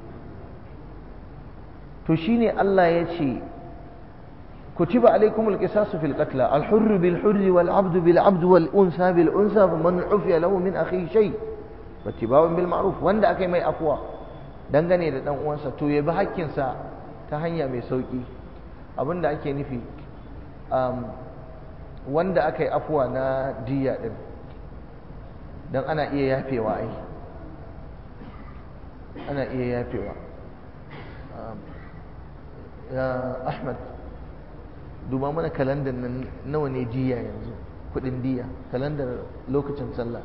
to shine Allah ya ce كتب عليكم القصاص في القتلى الحر بالحر والعبد بالعبد والأنثى بالأنثى فمن عفي له من أخيه شيء واتباع بالمعروف wanda akai mai afwa dangane da dan uwansa to ya bi hakkinsa ta hanya mai sauki abinda ake nufi um, wanda akai afwa na diya din dan ana iya yafewa ai ana iya yafewa um, ya Ahmad duba mana kalandar nan nawa ne diya yanzu kudin diya kalandar lokacin sallah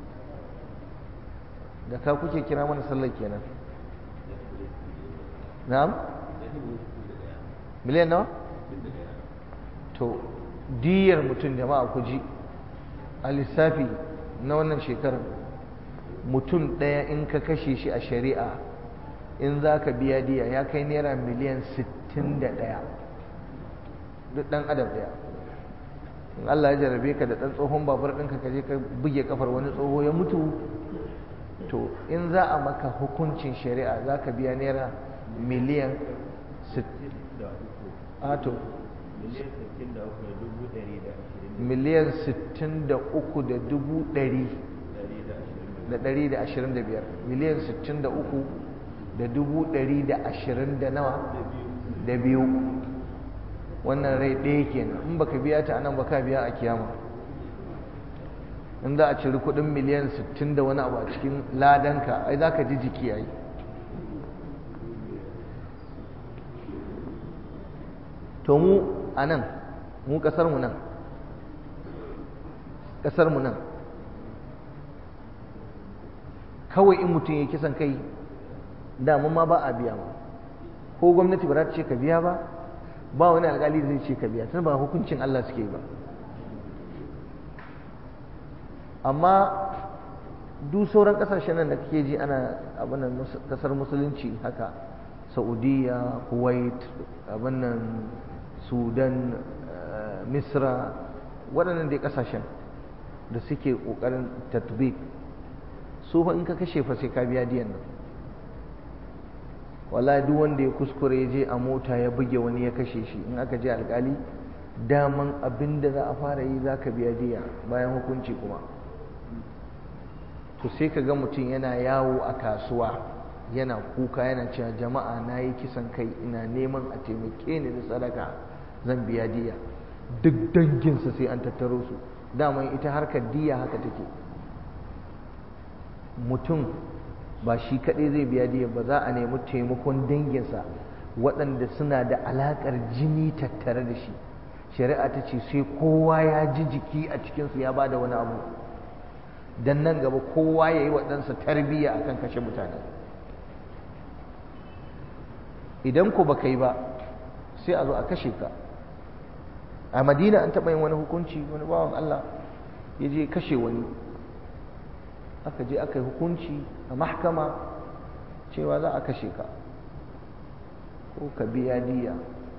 da ka kuke kira mana sallar kenan na'am miliyan nawa to diyar mutum jama'a ku ji a lissafi na wannan shekarar mutum ɗaya in ka kashe shi a shari'a in za ka biya diya ya kai naira miliyan 61 duk ɗan adam ɗaya in Allah ya jarabe ka da ɗan tsohon babur ɗinka ka je ka buge kafar wani tsoho ya mutu to in za a maka hukuncin shari'a za ka biya naira miliyan ato miliyan 63 da dubu ɗari da ɗari da ashirin da biyar miliyan 63 da dubu ɗari da ashirin da nawa da biyu wannan rai ɗaya kenan in baka biya ta anan baka biya a kiyama in za a ciri kudin miliyan 60 da wani abu a cikin ladanka ai za ka ji jiki ai to mu a nan mu ƙasarmu nan ƙasarmu nan kawai in mutum ya kisan kai damun ma ba a biya ma ko gwamnati ba za ta ce ka biya ba ba wani alkali zai ce ka biya tun ba hukuncin Allah suke ba amma duk sauran kasashen nan da kake ji ana abin nan kasar musulunci haka saudiya kuwait abin nan sudan misra waɗannan dai kasashen da suke ƙoƙarin tatbik su fa in ka kashe fa sai ka biya diyan nan wallahi duk wanda ya kuskure ya je a mota ya buge wani ya kashe shi in aka je alkali daman abin da za a fara yi za ka biya diya bayan hukunci kuma to sai ka ga mutum yana yawo a kasuwa yana kuka yana cewa jama'a na yi kisan kai ina neman a taimake ni da sadaka zan biya diya duk danginsa sai an tattaro su daman ita harkar diya haka take mutum ba shi kaɗai zai biya diya ba za a nemi taimakon danginsa waɗanda suna da alaƙar jini tattare da shi shari'a ta ce sai kowa ya ji jiki a cikinsu ya ba da wani abu don nan gaba kowa ya yi waɗansa tarbiyya a kan kashe mutane idan ku ba kai ba sai a zo a kashe ka a madina an taɓa yin wani hukunci wani bawan allah ya je kashe wani aka je aka yi hukunci a mahkama cewa za a kashe ka ko ka biya diya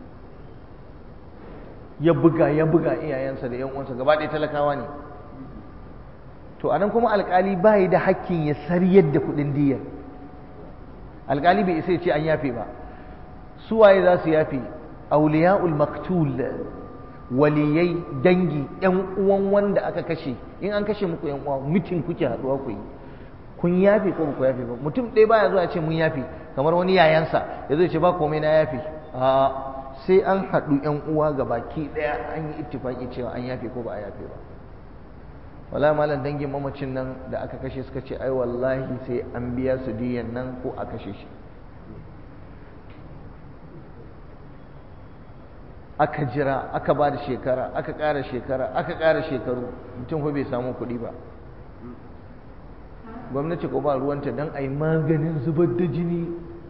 ya buga ya buga iyayensa da 'yan uwansa gaba ɗaya talakawa ne to anan kuma alkali bai da hakkin ya sariyar da kuɗin diyar alkali bai isa ya ce an yafe ba su waye za su yafe auliya'ul maktul waliyai dangi yan uwan wanda aka kashe in an kashe muku yan uwa mutum kuke haduwa ku yi kun yafe ko ku yafe ba mutum ɗaya baya zuwa ce mun yafe kamar wani yayansa ya zai ce ba komai na yafe a sai an haɗu yan uwa ga baki ɗaya an yi ittifaki cewa an yafe ko ba a yafe ba wala malam dangin mamacin nan da aka kashe suka ce ai wallahi sai an biya su diyan nan ko a kashe shi aka jira aka ba da shekara aka ƙara shekara aka ƙara shekaru mutum ko bai samu kuɗi ba gwamnati ko ba ruwanta don a yi maganin zubar da jini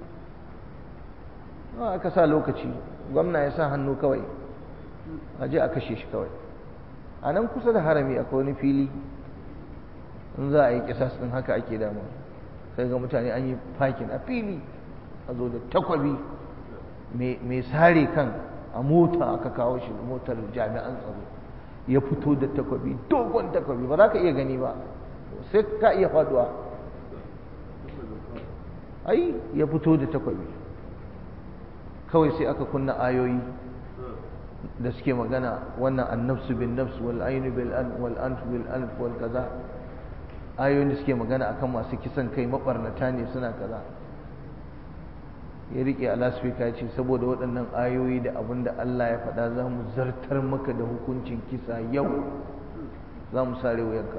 aka sa lokaci gwamna ya sa hannu kawai a je a kashe shi kawai a nan kusa da harami akwai wani fili in za a yi kisas ɗin haka ake dama sai ga mutane an yi fakin a fili a zo da takwabi mai sare kan a mota aka kawo shi motar jami'an tsaro ya fito da takwabi dogon takwabi ba za ka iya gani ba sai ka iya faduwa ai ya fito da takwabi kawai sai aka kunna ayoyi da suke magana wannan annafsu bin nafs wal ainu bil an wal anf bil anf wal kaza ayoyin da suke magana akan masu kisan kai mabarnata ne suna kaza ya rike a lasfika ce saboda waɗannan ayoyi da abin da Allah ya faɗa za mu zartar maka da hukuncin kisa yau za mu sare wuyanka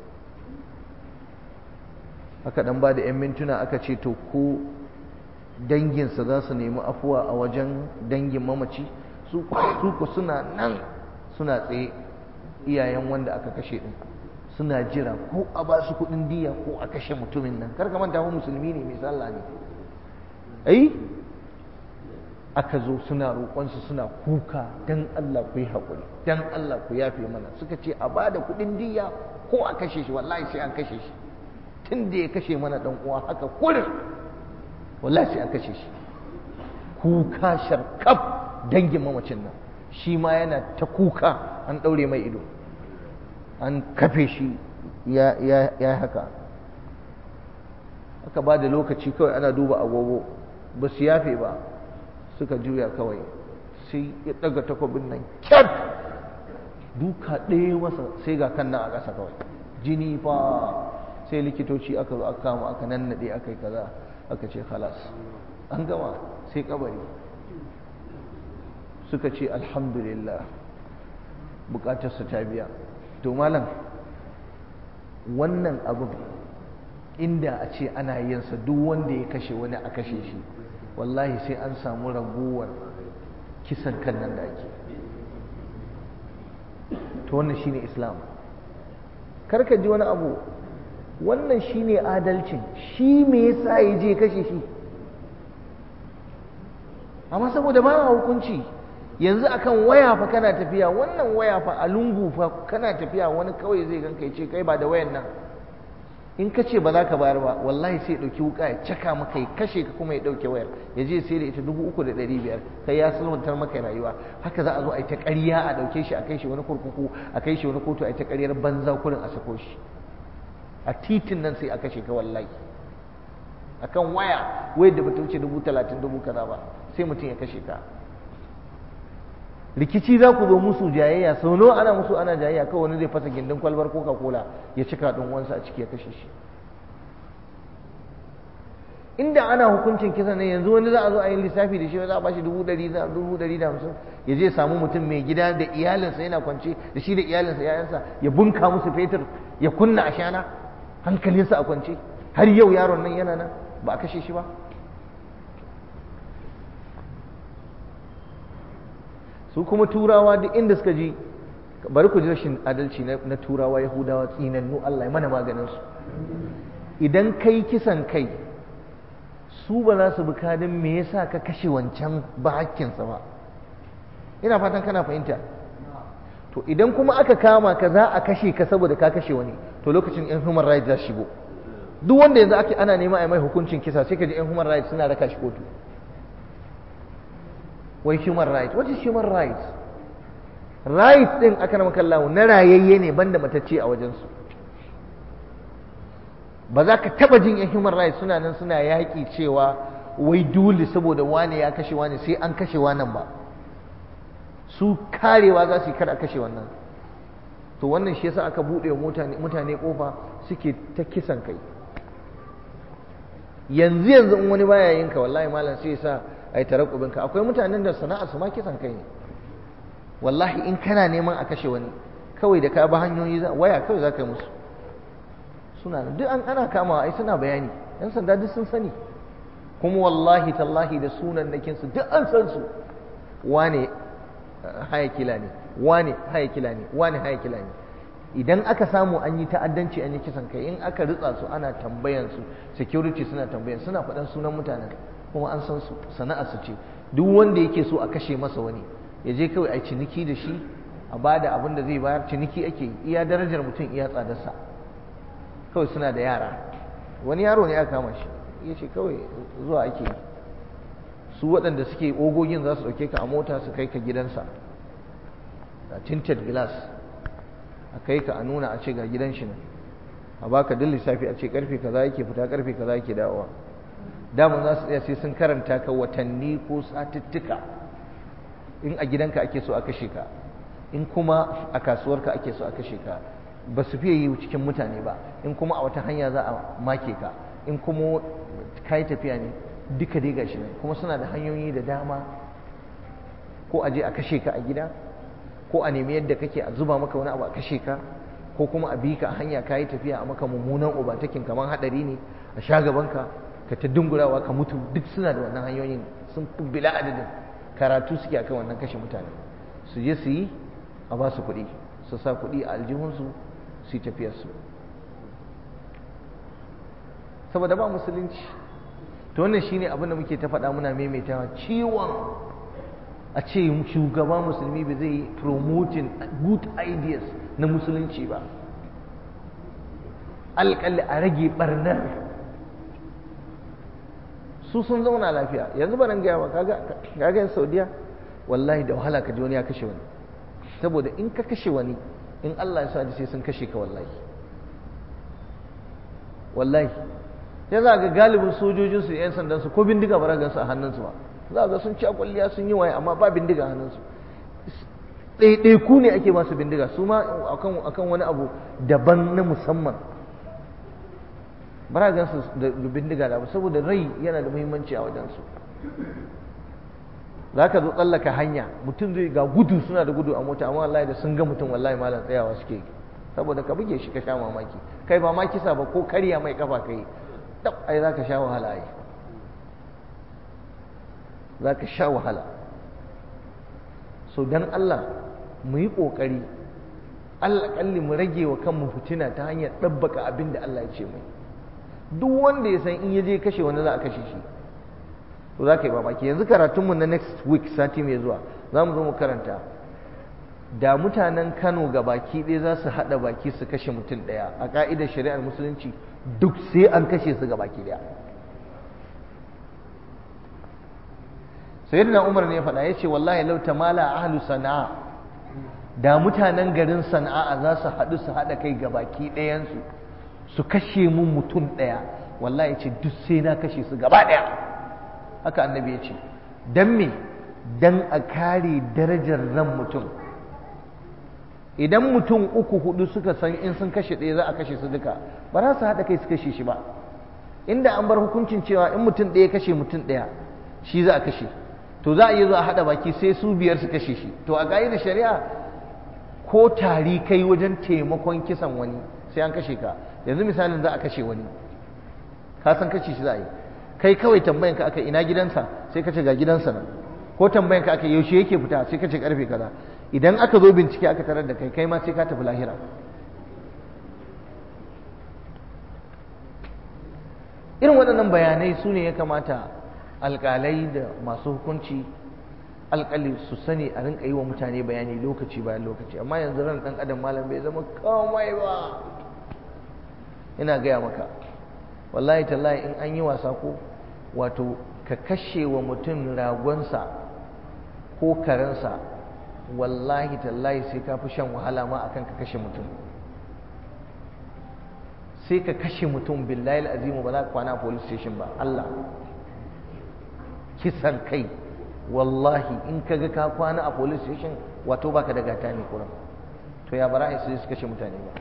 aka ɗan ba da 'yan mintuna aka ce to ko danginsa za su nemi afuwa a wajen dangin mamaci su ku suna nan suna tsaye iyayen wanda aka kashe ɗin suna jira ko a ba su kuɗin diya ko a kashe mutumin nan kar ka manta musulmi ne mai sallah ne ai aka zo suna roƙonsu suna kuka dan Allah ku yi haƙuri dan Allah ku yafe mana suka ce a bada kuɗin diya ko a kashe shi wallahi sai an kashe shi tun da ya kashe mana ɗan uwa haka kurin wallahi sai an kashe shi kuka sharkaf dangin mamacin nan shi ma yana ta kuka an ɗaure mai ido an kafe shi ya haka aka ba da lokaci kawai ana duba agogo ba su yafe ba suka juya kawai sai ya daga takobin nan kyat duka ɗaya masa sai ga kan nan a ƙasa kawai jini fa sai likitoci aka zo aka kama aka nannaɗe aka yi kaza aka ce halas an gama sai kabari suka ce alhamdulillah bukatarsa ta biya to malam wannan abin inda a ce ana yinsa duk wanda ya kashe wani a kashe shi wallahi sai an samu raguwar kisan kan nan da ake to wannan shine islam karka ji wani abu wannan shine adalcin shi me yasa ya je kashe shi amma saboda ba hukunci yanzu akan waya fa kana tafiya wannan waya fa a lungu fa kana tafiya wani kawai zai ganka ya ce kai ba da wayan nan in ka ce ba za ka bayar ba wallahi sai ya ɗauki wuka ya caka maka ya kashe ka kuma ya ɗauke wayar ya je sai da ita dubu uku da ɗari biyar kai ya sulmantar maka rayuwa haka za a zo a yi ta ƙarya a ɗauke shi a kai shi wani kurkuku a kai shi wani kotu a yi ta ƙaryar banza kurin a sako shi a titin nan sai a kashe ka wallahi akan waya wayar da bata wuce dubu talatin dubu kaza ba sai mutum ya kashe ka rikici za ku zo musu jayayya sau nawa ana musu ana jayayya kawai wani zai fasa gindin kwalbar coca cola ya cika ɗan wansa a ciki ya kashe shi inda ana hukuncin kisa ne yanzu wani za a zo a yi lissafi da shi za a bashi dubu ɗari da dubu ɗari da hamsin ya je samu mutum mai gida da iyalinsa yana kwance da shi da iyalinsa yayansa ya bunka musu fetur ya kunna a shana hankalinsa a kwance har yau yaron nan yana nan ba a kashe shi ba su kuma turawa duk inda suka ji bari ku ji rashin adalci na turawa yahudawa tsinannu Allah ya mana maganin su idan kai kisan kai su ba za su bi kadin me yasa ka kashe wancan ba hakkinsa ba ina fatan kana fahimta to idan kuma aka kama ka za a kashe ka saboda ka kashe wani to lokacin yan human rights za shigo duk wanda yanzu ake ana nema a mai hukuncin kisa sai ka ji yan human rights suna raka shi kotu wai human right what is human right right din aka nama kallahu na rayayye ne banda matacce a wajensu ba za ka taba jin yan human rights suna nan suna yaƙi cewa wai dole saboda wane ya kashe wane sai an kashe wannan ba su karewa za su yi kar a kashe wannan to wannan shi yasa aka buɗe wa mutane kofa suke ta kisan kai yanzu yanzu in wani baya yin ka wallahi malam sai ya sa a yi tarakubinka akwai mutanen da sana'a su ma kisan kai ne wallahi in kana neman a kashe wani kawai da ka ba hanyoyi waya kawai za ka yi musu suna duk an ana kamawa ai suna bayani yan sanda duk sun sani kuma wallahi tallahi da sunan nakinsu duk an san su wane haya kila ne wane haya kila ne wane haya kila ne idan aka samu an yi ta'addanci an yi kisan kai in aka ritsa su ana tambayan su security suna tambayan suna faɗan sunan mutanen kuma an san su sana'ar su ce duk wanda yake so a kashe masa wani ya je kawai a ciniki da shi a bada abin da zai bayar ciniki ake iya darajar mutum iya tsadarsa kawai suna da yara wani yaro ne aka kama shi ya ce kawai zuwa ake yi su waɗanda suke ogogin za su ɗauke ka a mota su kai ka gidansa a tinted glass a kai ka a nuna a ce ga gidan shi nan a baka duk lissafi a ce karfe kaza yake fita karfe kaza yake dawowa daman za su tsaya sai sun karanta ka watanni ko satuttuka in a gidanka ake so a kashe ka in kuma a kasuwarka ake so a kashe ka ba su fiye yi cikin mutane ba in kuma a wata hanya za a make ka in kuma ka yi tafiya ne duka dai gashi nan kuma suna da hanyoyi da dama ko a je a kashe ka a gida ko a nemi yadda kake a zuba maka wani abu a kashe ka ko kuma a bi ka a hanya ka yi tafiya a maka mummunan ubatakin kamar hadari ne a sha gabanka ka ta dungurawa ka mutu duk suna da wannan hanyoyin sun fi bila adadin karatu suke akan wannan kashe mutane su je su yi a ba su kuɗi su sa kuɗi a aljihunsu su yi tafiyarsu saboda ba musulunci to wannan shine abin da muke ta faɗa muna maimaitawa ciwon a ce shugaba musulmi ba zai yi promoting good ideas na musulunci ba alƙalli a rage ɓarnar su sun zauna lafiya yanzu ba nan gaya ba kaga yin saudiya wallahi da wahala ka ji wani ya kashe wani saboda in ka kashe wani in Allah ya sa sai sun kashe ka wallahi wallahi ya za ga galibin sojojinsu yan sandansu ko bindiga ba gansu a hannunsu ba za ga sun ci kwalliya sun yi waye amma ba bindiga a hannunsu ɗaiɗaiku ne ake masu bindiga su ma akan wani abu daban na musamman ba gansu da bindiga da saboda rai yana da muhimmanci a wajensu za ka zo tsallaka hanya mutum zai ga gudu suna da gudu a mota amma wallahi da sun ga mutum wallahi malam tsayawa suke saboda ka buge shi ka sha mamaki kai ba ma kisa ba ko karya mai kafa kai dab ai za ka sha wahala ai za ka sha wahala so dan Allah mu yi ƙoƙari alƙalli mu rage wa kanmu fitina ta hanyar ɗabbaka abin da Allah ya ce mai duk wanda ya san in ya je kashe wani za a kashe shi to za ka yi mamaki yanzu karatunmu na next week sati mai zuwa za mu zo mu karanta da mutanen kano ga baki ɗaya za su haɗa baki su kashe mutum ɗaya a ƙa'idar shari'ar musulunci duk sai an kashe su ga baki ɗaya sayyidina umar ne faɗa ya ce wallahi lau tamala ahlu sana'a da mutanen garin sana'a za su haɗu su haɗa kai ga baki ɗayansu su kashe mun mutum ɗaya wallahi ya ce duk sai na kashe su gaba ɗaya haka annabi ya ce don me don a kare darajar ran mutum idan mutum uku hudu suka san in sun kashe ɗaya za a kashe su duka ba za su haɗa kai su kashe shi ba inda an bar hukuncin cewa in mutum ɗaya kashe mutum ɗaya shi za a kashe to za a yi zuwa haɗa baki sai su biyar su kashe shi to a da shari'a ko tari kai wajen taimakon kisan wani sai an kashe ka yanzu misalin za a kashe wani ka san kashe shi za a yi kai kawai tambayanka aka ina gidansa sai ka ce ga gidansa nan ko tambayanka aka yaushe yake fita sai ka ce karfe kaza idan aka zo bincike aka tarar da kai kai ma sai ka tafi lahira irin waɗannan bayanai su ne ya kamata alƙalai da masu hukunci alƙali su sani a rinka yi wa mutane bayani lokaci bayan lokaci amma yanzu ran ɗan adam malam bai zama komai ba ina gaya maka wallahi tallahi in an yi wasa ko wato ka kashe wa mutum ragonsa ko karensa wallahi tallahi sai ka fi shan wahala ma akan ka kashe mutum sai ka kashe mutum billahi azimu ba za ka kwana a police station ba Allah kisan kai wallahi in ka ga ka kwana a police station wato baka da gata ne kuran to ya bara sai su kashe mutane ba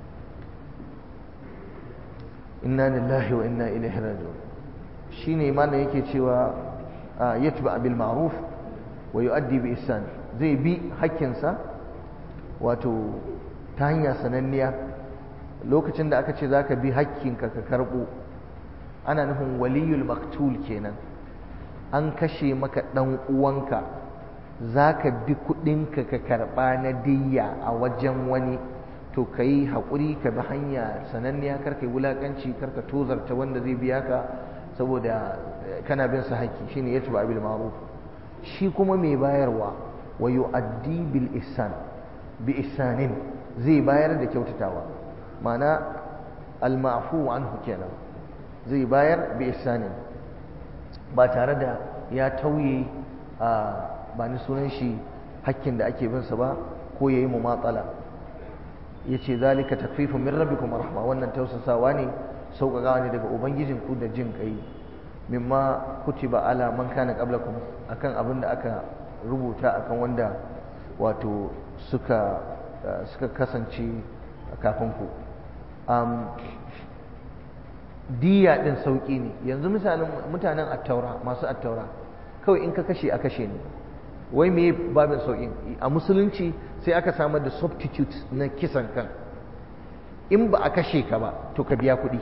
inna lillahi wa inna ilaihi raji'un shine imanin yake cewa yatba bil ma'ruf wa yu'addi bi ihsan zai bi hakkinsa wato ta hanya sananniya lokacin da aka ce zaka bi hakkinka ka karbo ana nufin waliyul maktul kenan an kashe maka dan uwanka zaka bi kudinka ka karba na diyya a wajen wani to ka yi haƙuri ka bi hanya sananniya karka yi wulaƙanci karka tozarta wanda zai biya ka saboda kana bin sa haƙƙi shine ya tuba bil ma'ruf shi kuma mai bayarwa wa yu'addi bil ihsan bi ihsanin zai bayar da kyautatawa ma'ana al ma'fu anhu kenan zai bayar bi ihsanin ba tare da ya tauye a ba ni sunan shi hakkin da ake bin sa ba ko yayi mumatsala yace zalika takfifun min rabbikum rahma wannan tausasawa ne sauƙaƙawa ne daga ubangijinku da jin kai mimma kutiba ala man kana qablakum akan abin da aka rubuta akan wanda wato suka suka kasance kafin ku um, diya din sauƙi ne yanzu misalin mutanen attaura masu attaura kawai in ka kashe a kashe ne wai me babin sauƙin a musulunci sai aka samar da substitute na kisan kan in ba a kashe ka ba to ka biya kuɗi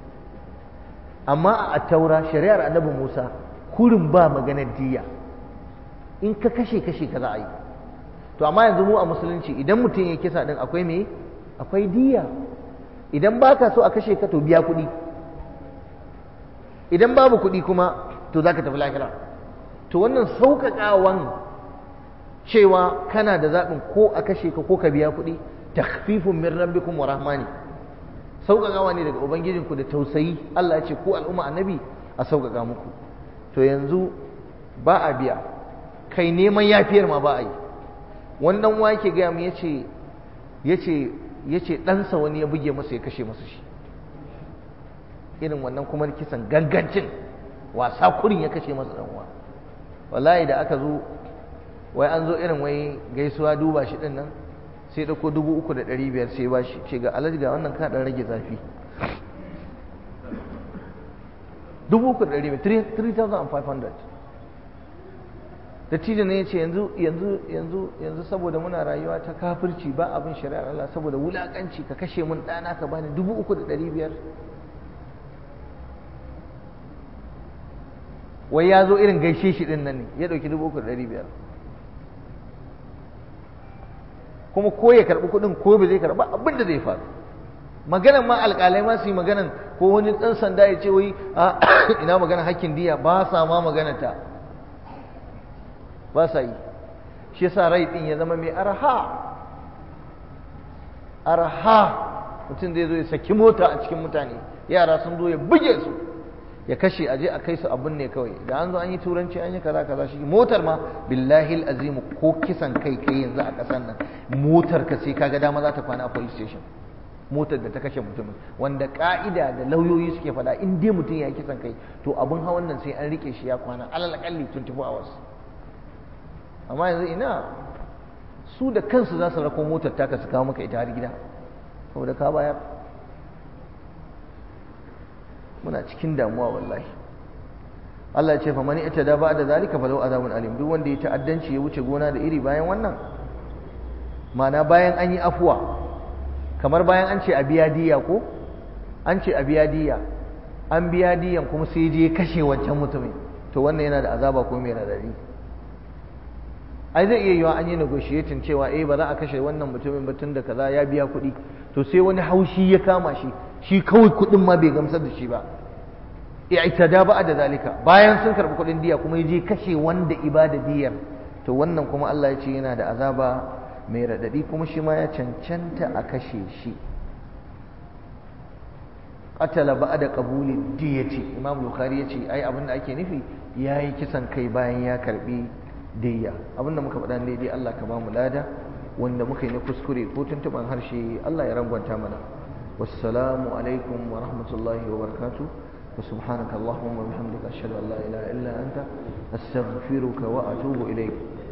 amma a taura shari'ar annabi musa kurin ba maganar diya in ka kashe kashe ka za a yi to amma yanzu mu a musulunci idan mutum ya kisa din akwai me akwai diya idan ba ka so a kashe ka to biya kuɗi idan babu kuɗi kuma to za ka tafi lahira to wannan sauƙaƙawan cewa kana da zaɓin ko a kashe ka ko ka biya kuɗi takhfifun min rabbikum wa rahmani sauƙaƙawa ne daga ubangijinku da tausayi Allah ya ce ko al'umma annabi a sauƙaƙa muku to yanzu ba a biya kai neman yafiyar ma ba a yi wani dan uwa yake gaya mu yace yace yace ɗansa wani ya buge masa ya kashe masa shi irin wannan kuma kisan gangancin wasa kurin ya kashe masa dan uwa wallahi da aka zo wai an zo irin wai gaisuwa duba shi din nan sai dauko dubu uku da ɗari biyar sai ba shi ce ga alaji ga wannan ka dan rage zafi dubu uku da ɗari biyar 3500 dattijo ne ya ce yanzu yanzu yanzu yanzu saboda muna rayuwa ta kafirci ba abin shari'ar Allah saboda wulakanci ka kashe mun ɗana ka bani dubu uku da ɗari biyar wai ya zo irin gaishe shi ɗin nan ne ya ɗauki dubu uku da ɗari biyar kuma ko ya karɓi kuɗin ko ba zai karɓa abin da zai faru maganan ma alƙalai ma su yi maganan ko wani ɗan sanda ya ce wai ina maganan hakkin diya ba sa ma maganata ba sa yi shi yasa rai din ya zama mai arha arha mutum zai zo ya saki mota a cikin mutane yara sun zo ya buge su ya kashe aje a kai su abin ne kawai da an zo an yi turanci an yi kaza kaza shi motar ma billahi azim ko kisan kai kai yanzu a kasan nan motar ka sai kaga dama za ta kwana a police station motar da ta kashe mutumin wanda ka'ida da lauyoyi suke faɗa in dai mutum ya yi kisan kai to abin hawan nan sai an rike shi ya kwana alal akalli 24 hours amma yanzu ina su da kansu za su rako motar taka su kawo maka ita har gida saboda ka bayar muna cikin damuwa wallahi Allah ya ce fa mani ita da ba da zalika fa lau azabun alim duk wanda ya ta'addanci ya wuce gona da iri bayan wannan mana bayan an yi afuwa kamar bayan an ce a biya diya ko an ce a biya diya an biya diyan kuma sai je kashe wancan mutumin to wannan yana da azaba ko mai radadi ai zai iya yiwa an yi negotiating cewa eh ba za a kashe wannan mutumin ba tun da kaza ya biya kuɗi to sai wani haushi ya kama shi shi kawai kuɗin ma bai gamsar da shi ba i'tada ba da zalika bayan sun karɓi kuɗin diya kuma ya je kashe wanda ibada diyar to wannan kuma Allah ya ce yana da azaba mai raɗaɗi kuma shi ma ya cancanta a kashe shi qatala ba'da qabuli diyati imam bukhari ya ce ai abin da ake nufi yayi kisan kai bayan ya karbi diyya abinda muka faɗa ne dai Allah ka ba mu lada wanda muka yi na kuskure ko tuntuban harshe Allah ya rangwanta mana wassalamu alaikum wa rahmatullahi wa barakatuh wa subhanaka allahumma wa bihamdika ashhadu an la ilaha illa anta astaghfiruka wa atubu ilayk